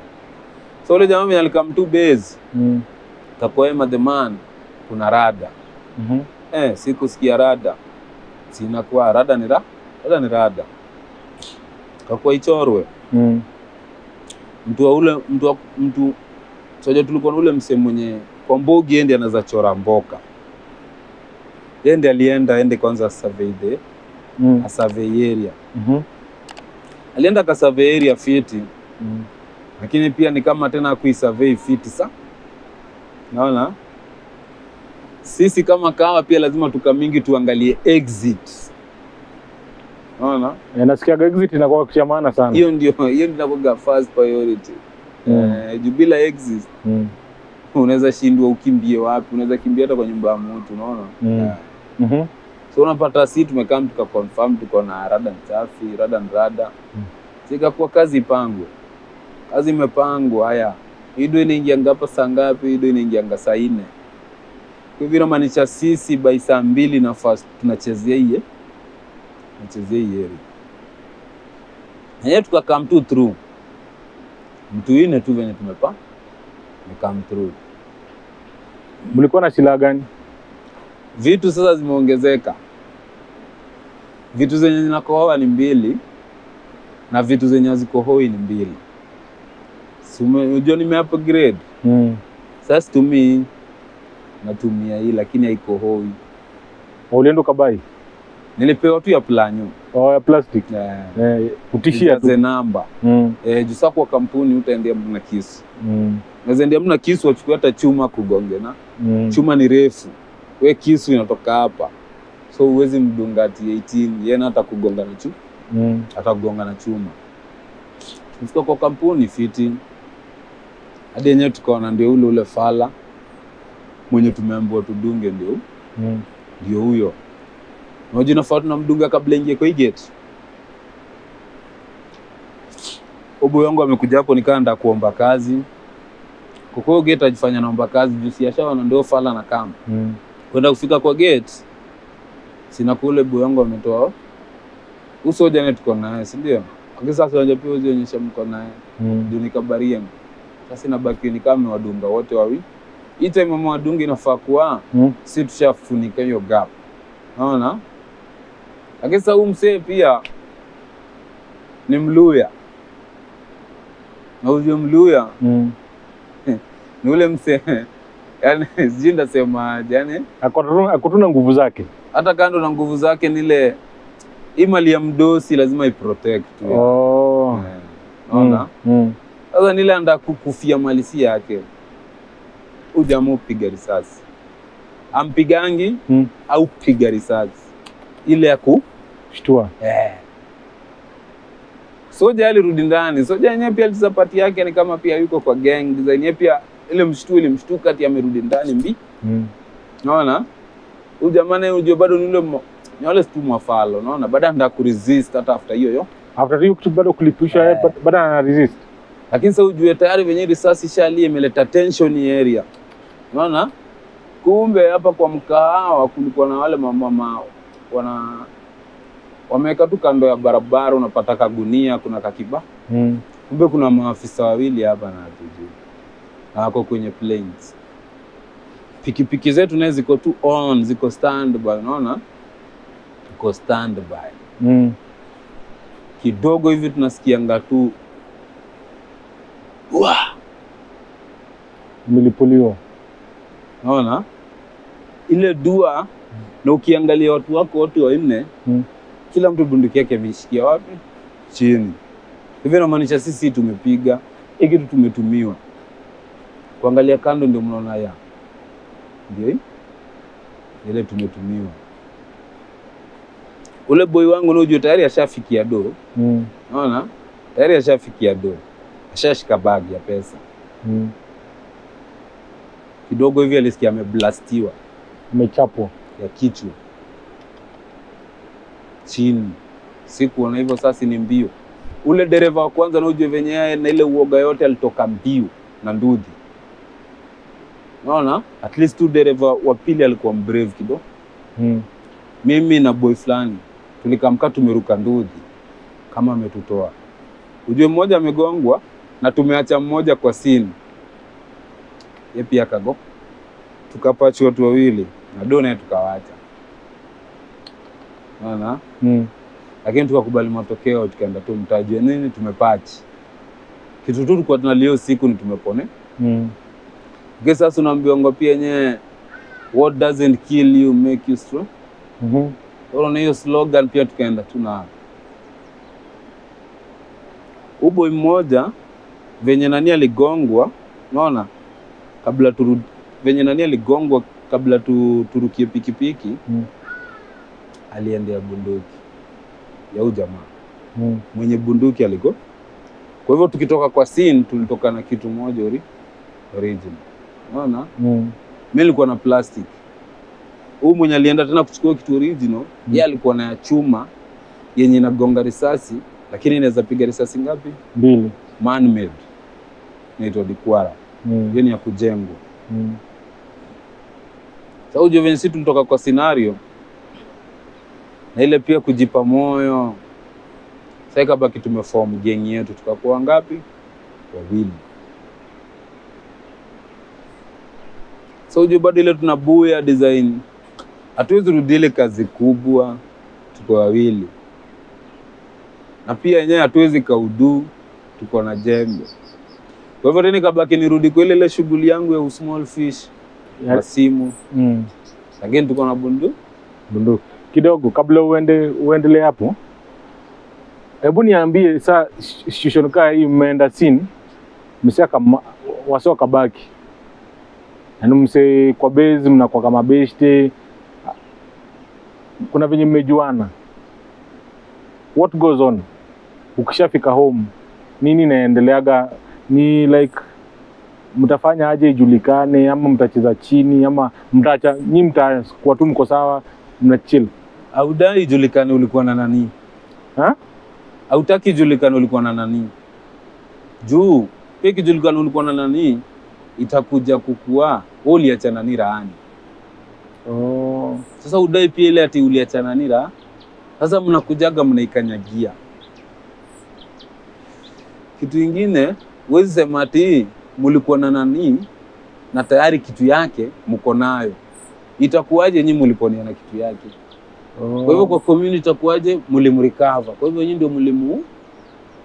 S1: So ule jamaa mwenye alikam tu base
S3: Mm.
S1: Kakoema the man, kuna rada
S3: Mhm.
S1: eh, sikusikia rada, sinakuwa rada ni ra, rada ni rada, kakuwa ichorwe
S3: Mm.
S1: mtu wa ule mtu wa, mtu soja, tulikuwa na ule msee mwenye kwa mbogi ende anaweza chora mboka, ende alienda ende kwanza survey the
S3: Mm.
S1: a survey area,
S3: Mhm.
S1: alienda ka survey area fiti,
S3: Mm.
S1: lakini pia ni kama tena kuisurvey fiti sa naona sisi kama kawa pia lazima tukamingi tuangalie exit naona
S3: Eh, nasikiaga exit inakuwa kisha maana sana.
S1: hiyo ndio hiyo ndio inakuwa first priority
S3: Mm.
S1: eh, juu bila exit
S3: Mm.
S1: unaweza shindwa ukimbie wapi unaweza kimbia hata kwa nyumba ya mtu unaona
S3: Mm.
S1: Eh.
S3: Mhm.
S1: so unapata si tumekaa tuka confirm tuko na rada ni safi rada ni rada
S3: Mm.
S1: sikakuwa kazi ipangwe kazi imepangwa haya ido inaingianga hapa saa ngapi ido inaingianga saa nne kwa hivyo inamaanisha sisi by saa mbili na fast tunachezea iye tunachezea iye enyewe tuka come tu through mtu ine tu venye tumepa ni come through
S3: Mlikuwa na silaha gani?
S1: vitu sasa zimeongezeka. Vitu zenye zinakohoa ni mbili na vitu zenye hazikohoi ni mbili. Si ume- Unajua nime upgrade
S3: Mm.
S1: sasa, situmii natumia hii, lakini haikohoi.
S3: Ulienda ukabai?
S1: Nilipewa tu ya planyo
S3: Oh, ya plastic.
S1: eh,
S3: Eh, kutishia
S1: ijaze
S3: tu.
S1: namba
S3: Mm.
S1: eh, juu sasa kwa kampuni utaendea mtu na kisu,
S3: Mm.
S1: unaweza endea mtu na kisu wachukue hata chuma kugonge na
S3: Mm.
S1: chuma ni refu, we kisu inatoka hapa, so huwezi mdunga ati 18 yeye na hata kugonga na chuma
S3: Mm.
S1: atakugonga na chuma. Tumefika kwa kampuni fiti, hadi yenyewe tukaona ndio ule ule fala mwenye tumeambiwa tudunge, ndio
S3: Mm.
S1: ndio huyo. Unajua nafaa tunamdunga kabla ingie kwa hii gate. Obo yangu amekuja hapo, nikaa nda kuomba kazi kwa hiyo gate ajifanya naomba kazi juu si ashaona ndio fala na kama
S3: Mm.
S1: kwenda kufika kwa gate, sina kule boy yangu ametoa uso jana tuko naye, si ndio? Lakini sasa unajua pia uzionyesha mko naye
S3: Mm.
S1: ndio nikabaria sasa, inabaki ni kama wadunga wote wawili. Hii time mama wadunga inafaa kuwa
S3: Mm.
S1: si tushafunika hiyo gap, naona. Lakini sasa huyu msee pia ni Mluya, na ujue Mluya
S3: Mm.
S1: ni ule mse yani sijui ndasemaje yani
S3: Ako- ako tu na nguvu zake.
S1: hata kando na nguvu zake nile hii mali ya mdosi lazima iprotect tu
S3: Oh.
S1: Eh, naona
S3: Mm. Mm.
S1: sasa nile anda kukufia mali si yake ujamaa upiga risasi ampigangi
S3: Mm.
S1: au piga risasi ile ya ku
S3: Shtua.
S1: eh. soja alirudi ndani soja yenyewe pia alicheza pati yake ni kama pia yuko kwa gang design yenyewe pia ile mshtu ilimshtuka ati amerudi ndani mbi
S3: Mm.
S1: naona huyu jamaa naye unajua bado ni ule mo- ni wale tu mafalo naona baada nda kuresist hata after hiyo yo
S3: After hiyo kitu bado kulipishwa
S1: Eh.
S3: yeye bado- bado ana resist.
S1: lakini sasa ujue tayari venye risasi shalia imeleta tension hii area unaona kumbe hapa kwa mkahawa kulikuwa na wale mamama wana wameweka tu kando ya barabara unapata kagunia kuna kakiba
S3: Mm.
S1: kumbe kuna maafisa wawili hapa na hatujui na wako kwenye planes pikipiki zetu naye ziko tu on ziko standby unaona tuko standby
S3: Mm.
S1: kidogo hivi tunasikianga tu wa
S3: Milipuliwa.
S1: naona ile dua na ukiangalia watu wako wote wanne
S3: Mm.
S1: kila mtu bunduki yake ameishikia wapi chini hivyo inamaanisha sisi tumepiga hii kitu tumetumiwa kuangalia kando ndio mnaona ya ndio hii ile tumetumiwa ule boy wangu naujua tayari ashafikia do
S3: Mm.
S1: naona tayari ashafikia do ashashika bagi ya pesa
S3: Mm.
S1: kidogo hivi alisikia ameblastiwa
S3: Umechapwa.
S1: ya kichwa chini sikuona hivyo sasa ni mbio ule dereva wa kwanza naujue venye yeye na ile uoga yote alitoka mbio na ndudhi naona at least tu dereva wa pili alikuwa mbrave kidogo
S3: Mm.
S1: mimi na boy fulani tulikamka tumeruka ndudhi kama ametutoa ujue mmoja amegongwa na tumeacha mmoja kwa sini ye pia akago tukapachi watu wawili na do naye tukawacha naona
S3: Mm.
S1: lakini tukakubali matokeo tukaenda tu mtajue nini tumepachi kitu tu tulikuwa tunalia hiyo siku ni tumepone
S3: Mm.
S1: Lakini sasa unaambiwa pia yenyewe what doesn't kill you make you strong
S3: Mhm.
S1: Unaona hiyo slogan pia tukaenda tu na uboi mmoja venye nani aligongwa, unaona, kabla turu, venye nani aligongwa kabla tu, turukie pikipiki
S3: Mm.
S1: aliendea bunduki ya huyu jamaa
S3: Mm.
S1: mwenye bunduki aligo. Kwa hivyo tukitoka kwa scene tulitoka na kitu moja ori, original, unaona
S3: Mm.
S1: mi nilikuwa na plastic huu mwenye alienda tena kuchukua kitu original
S3: Mm.
S1: yeye alikuwa na ya chuma yenye inagonga risasi lakini inaweza piga risasi ngapi
S3: Mbili.
S1: man made inaitwa dikwara
S3: Mm.
S1: hiyo ni ya kujengwa
S3: Mm.
S1: sasa ujue venye sisi tulitoka kwa scenario na ile pia kujipa moyo sasa ikabaki tumeform gang yetu tukakuwa ngapi wawili so ujue bado ile tunabuya design hatuwezi rudi ile kazi kubwa tuko wawili na pia yenyewe hatuwezi kaudu tuko na jembe kwa hivyo tena ikabaki nirudi kwa ile ile shughuli yangu ya small fish
S3: Ya-
S1: kwa simu
S3: Mm.
S1: lakini tuko na bundu
S3: bunduki kidogo kabla uende uendelee hapo hebu niambie saa situation kaa hii mmeenda sini msiaka wasi wakabaki yaani mse kwa bezi mnakuwa kama beshte kuna venye mmejuana what goes on ukishafika home nini inaendeleaga ni like mtafanya aje ijulikane ama mtacheza chini ama mtacha nyi mtakuwa tu mko sawa mna chill
S1: audai ijulikane ulikuwa na nani
S3: ha?
S1: hautaki ijulikane ulikuwa na nani juu pia ikijulikana ulikuwa na nani itakuja kukua wewe uliachana nani raani
S3: Oh.
S1: sasa udai pia ile ati uliachana nani raha sasa mnakujaga mnaikanyagia kitu ingine huwezi sema ati mulikuwa na nani na tayari kitu yake mko nayo itakuwaje nyi muliponiana kitu yake
S3: Oh.
S1: Kwa hivyo kwa community itakuwaje? Mlimrecover. Kwa hivyo nyinyi ndio mlimu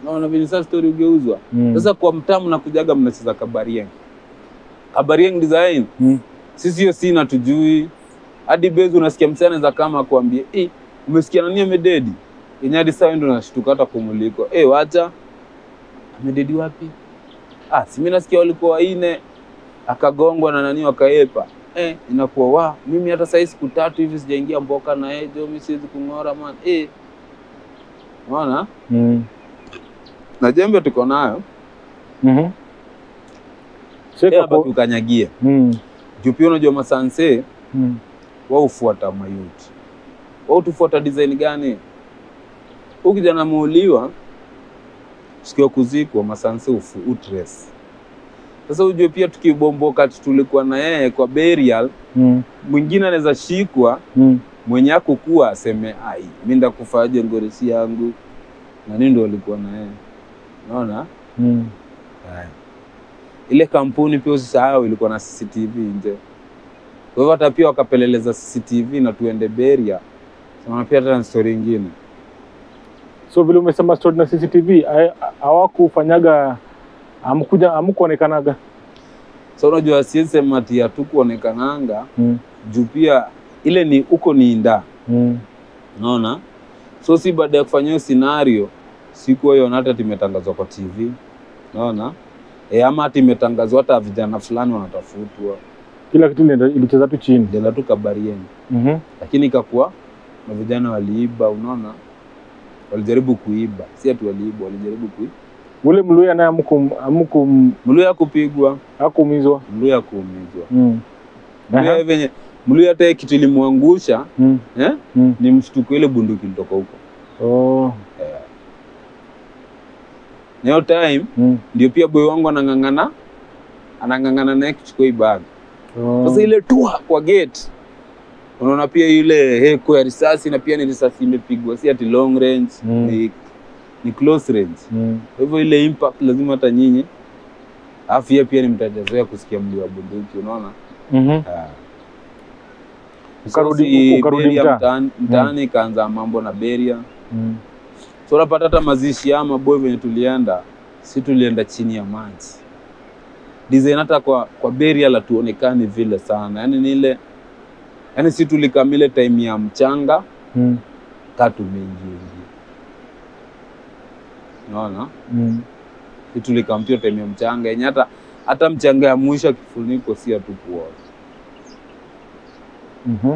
S1: naona vile sasa story ugeuzwa
S3: Mm.
S1: sasa kwa mtamu na kujaga mnacheza kabarieng kabarieng design
S3: Mm.
S1: sisi hiyo sina tujui hadi bezi unasikia msana za kama akuambie eh umesikia nani amededi yenye hadi sasa wewe ndio unashtuka hata kumuliko eh wacha amededi wapi ah si mimi nasikia walikuwa waine akagongwa na nani wakaepa eh inakuwa wa mimi hata sasa siku tatu hivi sijaingia mboka na yeye jo mimi siwezi kung'ora man eh unaona
S3: Mm.
S1: na jembe tuko nayo
S3: Mhm. Sheka
S1: tena
S3: po-
S1: baki ukanyagie
S3: Mm.
S1: juu pia unajua masanse
S3: Mm.
S1: wao hufuata mayuti wao tufuata design gani huu kijana muuliwa siku ya kuzikwa masanse ufu utres sasa ujue pia tukibomboka ati tulikuwa na yeye kwa burial
S3: Mm.
S1: mwingine anaweza shikwa
S3: Mm.
S1: mwenye akukuwa aseme ai mi ndakufaje ngoresi yangu na nini ndo walikuwa na yeye unaona
S3: Mm.
S1: Haya. ile kampuni pia usisahau ilikuwa na CCTV nje. Kwa hivyo hata pia wakapeleleza CCTV na tuende Beria. Sema pia hata na story ingine.
S3: so vile umesema story na cctv ha- hawakufanyaga amkuja amkuonekanaga
S1: So unajua siwezi sema ati hatukuonekananga
S3: mm.
S1: juu pia ile ni huko ni inda.
S3: mm.
S1: Unaona? So si baada ya kufanya hiyo scenario siku hiyo hata timetangazwa kwa TV. Unaona? E, ama hata imetangazwa hata vijana fulani wanatafutwa.
S3: kila kitu ilienda- ilicheza tu chini
S1: Ndio tu kabarieni.
S3: mm-hmm.
S1: lakini ikakuwa na vijana waliiba, unaona, walijaribu kuiba, si ati waliiba, walijaribu kuiba.
S3: ule mluya naye amku- amku
S1: Mluya kupigwa,
S3: akuumizwa
S1: Mluya kuumizwa,
S3: mm.
S1: Mluya
S3: Aha.
S1: venye Mluya hata yeye kitu ilimwangusha
S3: mm.
S1: eh,
S3: mm.
S1: ni mshtuko, ile bunduki ilitoka huko
S3: oh.
S1: na hiyo time
S3: mm.
S1: ndio pia boy wangu anang'ang'ana anang'ang'ana naye kuchukua hii bag.
S3: oh.
S1: Sasa ile tua kwa gate, unaona pia ile heko ya risasi, na pia ni risasi imepigwa, si ati long range
S3: Mm.
S1: ni, ni close range
S3: mm.
S1: Kwa hivyo ile impact lazima hata nyinyi, alafu yeye pia ni mtajazoea kusikia mlio wa bunduki, unaona
S3: mm-hmm.
S1: Ah.
S3: Ukarudi-
S1: So, si
S3: ukarudi
S1: Beria
S3: mtaa?
S1: mtaani- mtaani ikaanza mambo na beria
S3: mm.
S1: so unapata hata mazishi ama boy venye tulienda si tulienda chini ya maji design hata kwa kwa burial hatuonekani vile sana yani ni ile yani si tulikamile time ya mchanga
S3: mm.
S1: ka tumeingiingia unaona
S3: mm.
S1: si tulikampia time ya mchanga yenye hata hata mchanga ya mwisho kifuniko si hatukuona
S3: mm-hmm.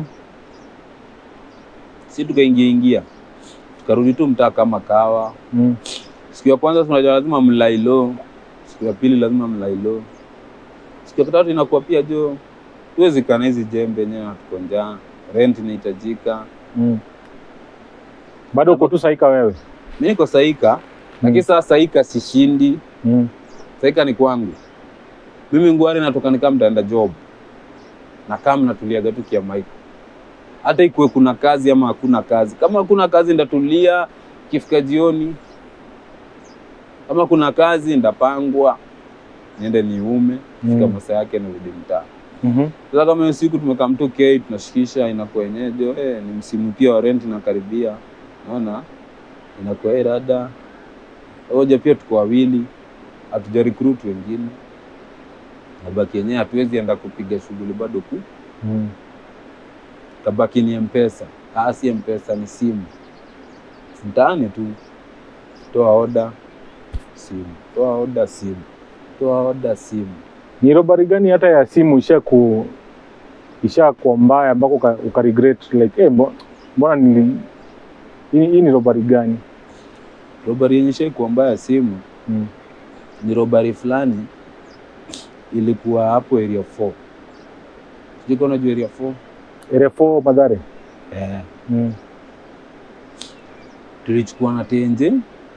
S1: si tukaingia ingia tukarudi tu mtaa kama kawa
S3: mm.
S1: siku ya kwanza tunajua lazima mlailo siku ya pili lazima mlailo siku ya tatu inakuwa pia jo tuwezi kana hizi jembe yenyewe hatuko njaa rent inahitajika
S3: mm. bado uko tu saika wewe
S1: mi niko saika lakini saa saika sishindi
S3: mm.
S1: saika ni kwangu mimi ngwari natoka nikaa mtaenda job na kama natuliaga tu kia maiko hata ikuwe kuna kazi ama hakuna kazi kama hakuna kazi ndatulia kifika jioni kama kuna kazi ndapangwa niende niume fika
S3: Mm.
S1: masaa yake narudi mtaa
S3: mm-hmm.
S1: sasa kama hiyo siku tumekaa mtu k tunashikisha inakuwa yenyejo eh, ni msimu pia wa rent inakaribia naona inakuwa eh, rada oja pia tuko wawili hatuja recruit wengine nabaki yenyewe hatuwezi enda kupiga shughuli bado ku
S3: mm.
S1: tabaki ni mpesa ah, si mpesa ni simu mtaani tu toa oda simu toa oda simu toa oda simu
S3: ni robari gani hata ya simu isha ku isha kuwa mbaya ambako uka, uka regret like eh, mbo- mbona nili hii hii ni robari gani
S1: robari yenye shaikuwa mbaya simu
S3: mm.
S1: ni robari fulani ilikuwa hapo area 4 sijui kama unajua area 4
S3: area 4 madhare
S1: eh,
S3: mm.
S1: tulichukua na tenje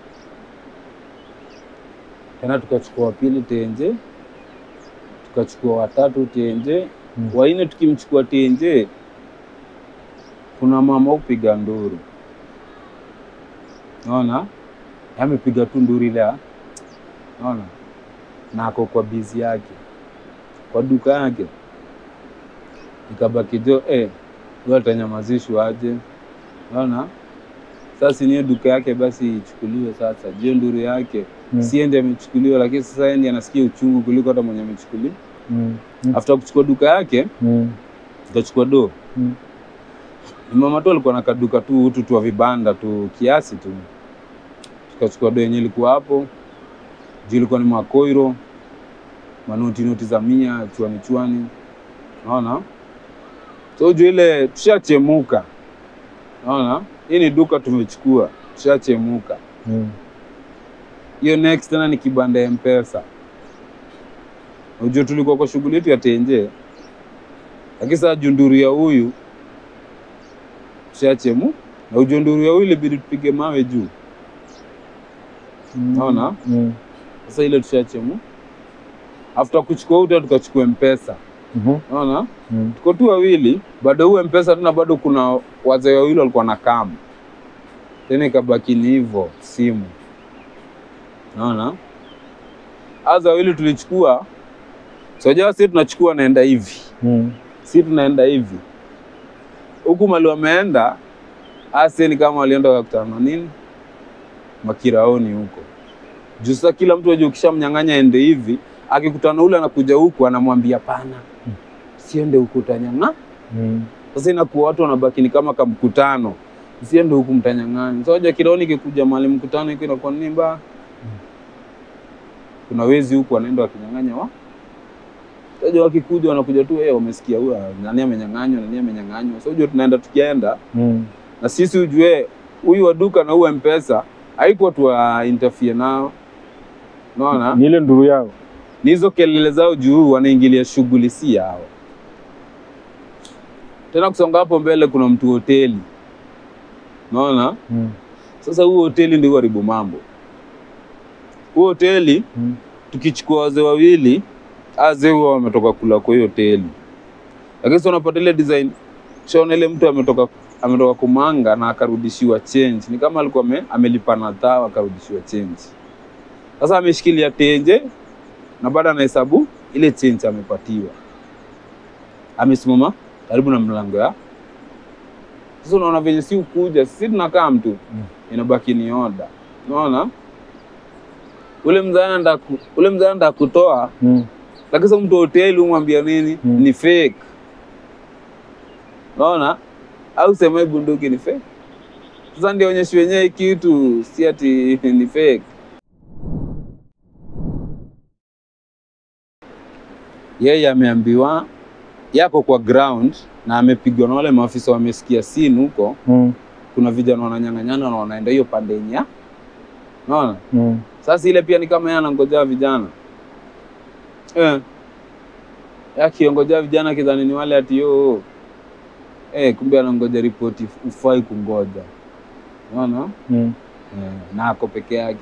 S1: tena tukachukua wa pili tenje tukachukua watatu tenje
S3: Mm.
S1: waine tukimchukua tenje kuna mama upiga nduru naona amepiga tu nduru ile ya- naona na ako kwa bizi yake kwa duka yake ikabaki jo eh, huyo atanyamazishwa aje naona Sasa niyo duka yake basi ichukuliwe sasa. Jio nduru yake
S3: Mm.
S1: si yeye ndiye amechukuliwa, lakini sasa yeye ndiye anasikia uchungu kuliko hata mwenye amechukuliwa.
S3: Mm. Mm.
S1: After kuchukua duka yake
S3: Mm.
S1: tukachukua do
S3: Mm.
S1: Ni mama tu alikuwa na kaduka tu utu tu wa vibanda tu kiasi tu, tukachukua do yenye ilikuwa hapo juu, ilikuwa ni makoiro manoti noti za mia chwani chwani, naona so juu ile tushachemuka, naona hii ni duka tumechukua, tushachemuka
S3: Mm.
S1: hiyo next tena ni kibanda ya mpesa unajua tulikuwa kwa shughuli yetu ya tenje lakini sasa junduru ya huyu shachemu na ujunduru ya huyu ilibidi tupige mawe juu
S3: Mm.
S1: Naona?
S3: Mm.
S1: sasa ile tushachemu after kuchukua uta tukachukua mpesa
S3: Mhm.
S1: naona
S3: Mm.
S1: tuko tu wawili bado huo mpesa tena bado kuna wazee wawili walikuwa na kama tena ikabaki ni hivyo simu naona aza wawili tulichukua sojawa si tunachukua naenda hivi
S3: Mm.
S1: si tunaenda hivi huku mali wameenda asi ni kama walienda wakakutana na nini makiraoni huko juu sasa kila mtu ajua ukishamnyang'anya ende hivi akikutana ule anakuja huku anamwambia pana siende huku utanyang'a
S3: Mm.
S1: sasa inakuwa watu wanabaki ni kama kamkutano siende huku mtanyang'anya so ja kiraoni ikikuja mahali mkutano iko inakuwa nini mbaya kuna wezi huku wanaenda wakinyang'anya wa Sasa wakikuja wanakuja tu eh, wamesikia huyu nani amenyang'anywa, nani amenyang'anywa. So ujue tunaenda tukienda
S3: Mm.
S1: na sisi ujue huyu wa duka na huyu mpesa haikuwa tuwa interfere nao, unaona
S3: Ni ile nduru yao.
S1: ni hizo kelele zao juu wanaingilia shughuli si yao. Tena kusonga hapo mbele kuna mtu hoteli, unaona
S3: Mm.
S1: sasa huo hoteli ndio haribu mambo. Huo hoteli
S3: Mm.
S1: tukichukua wazee wawili, azee huwa wametoka kula kwa hiyo hoteli, lakini sasa unapata ile design shaona ile mtu ametoka ametoka kumanga na akarudishiwa change, ni kama alikuwa ame, amelipa na dhao akarudishiwa change. Sasa ameshikilia tenje na bado anahesabu ile change amepatiwa, amesimama karibu na mlango ya sasa. Unaona venye si ukuja, sisi tunakaa mtu
S3: Mm.
S1: inabaki ni oda, unaona ule mzee anaenda ku- ule mzee anaenda kutoa
S3: Mm.
S1: lakini sasa mtu wa hoteli umwambia nini?
S3: Mm.
S1: Ni fake. Unaona? Au sema hii bunduki ni fake. Sasa ndio onyesho wenyewe hii kitu si ati ni fake. Yeye ameambiwa yako kwa ground na amepigwa na wale maafisa wamesikia scene huko,
S3: Mm.
S1: kuna vijana wananyang'anyana na wanaenda hiyo pande yenye ya- unaona?
S3: Mm.
S1: Sasa ile pia ni kama yeye anangojea vijana eh, akiongojea vijana kidhani ni wale ati yo eh, kumbe anangoja ripoti, ufai kungoja, unaona
S3: Mm.
S1: eh, na ako peke yake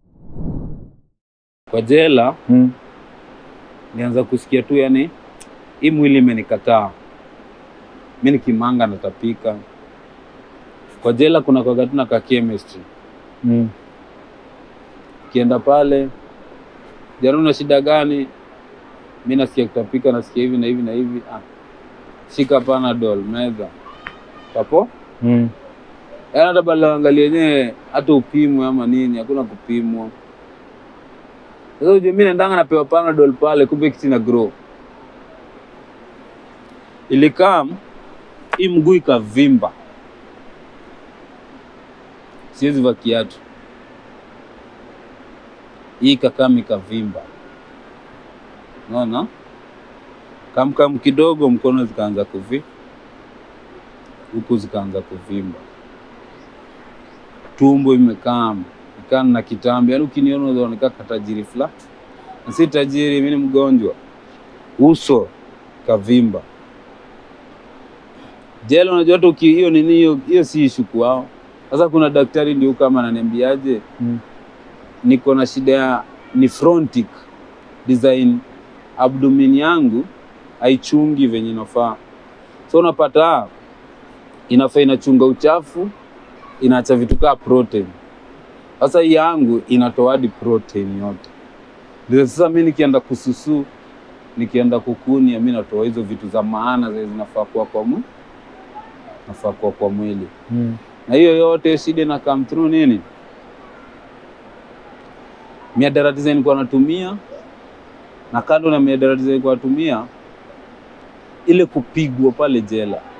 S1: kwa jela.
S3: Mm.
S1: Nianza kusikia tu yani, hii mwili imenikataa mi, nikimanga natapika. Kwa jela kuna kwaga tu na ka chemistry
S3: Mm.
S1: Ukienda pale jana, una shida gani? Mi nasikia kutapika, nasikia hivi na hivi na hivi. Ah, shika Panadol, meza papo.
S3: Mm.
S1: Yaani hata bala angalia yenyewe, hata upimwe ama nini, hakuna kupimwa. Sasa ujue mi naendanga napewa Panadol pale, kumbe kitu ina grow. Ilikam hii mguu ikavimba, siwezi vaa kiatu hii kakam ikavimba, unaona, kamkam kidogo, mkono zikaanza kuvi huku zikaanza kuvimba, tumbo imekam ikaa na kitambi, yaani ukiniona unaonekana katajiri fulani, na si tajiri, mimi ni mgonjwa. Uso kavimba, jela. Unajua hata uki- hiyo nini hiyo hiyo si ishu kwao. Sasa kuna daktari ndio kama ananiambiaje
S3: Mm.
S1: niko na shida ya nephrontic design, abdomen yangu haichungi venye inafaa, so unapata inafaa inachunga uchafu, inaacha vitu kaa protein. Sasa hii yangu inatoa hadi protein yote. Ndio sasa mi nikienda kususu, nikienda kukunia, mi natoa hizo vitu za maana zenye zinafaa kuwa kwa mwili, nafaa kuwa kwa mwili
S3: Mm.
S1: na hiyo yote shida na come through nini, miadarati zenye nilikuwa natumia, na kando na miadarati zenye nilikuwa natumia, ile kupigwa pale jela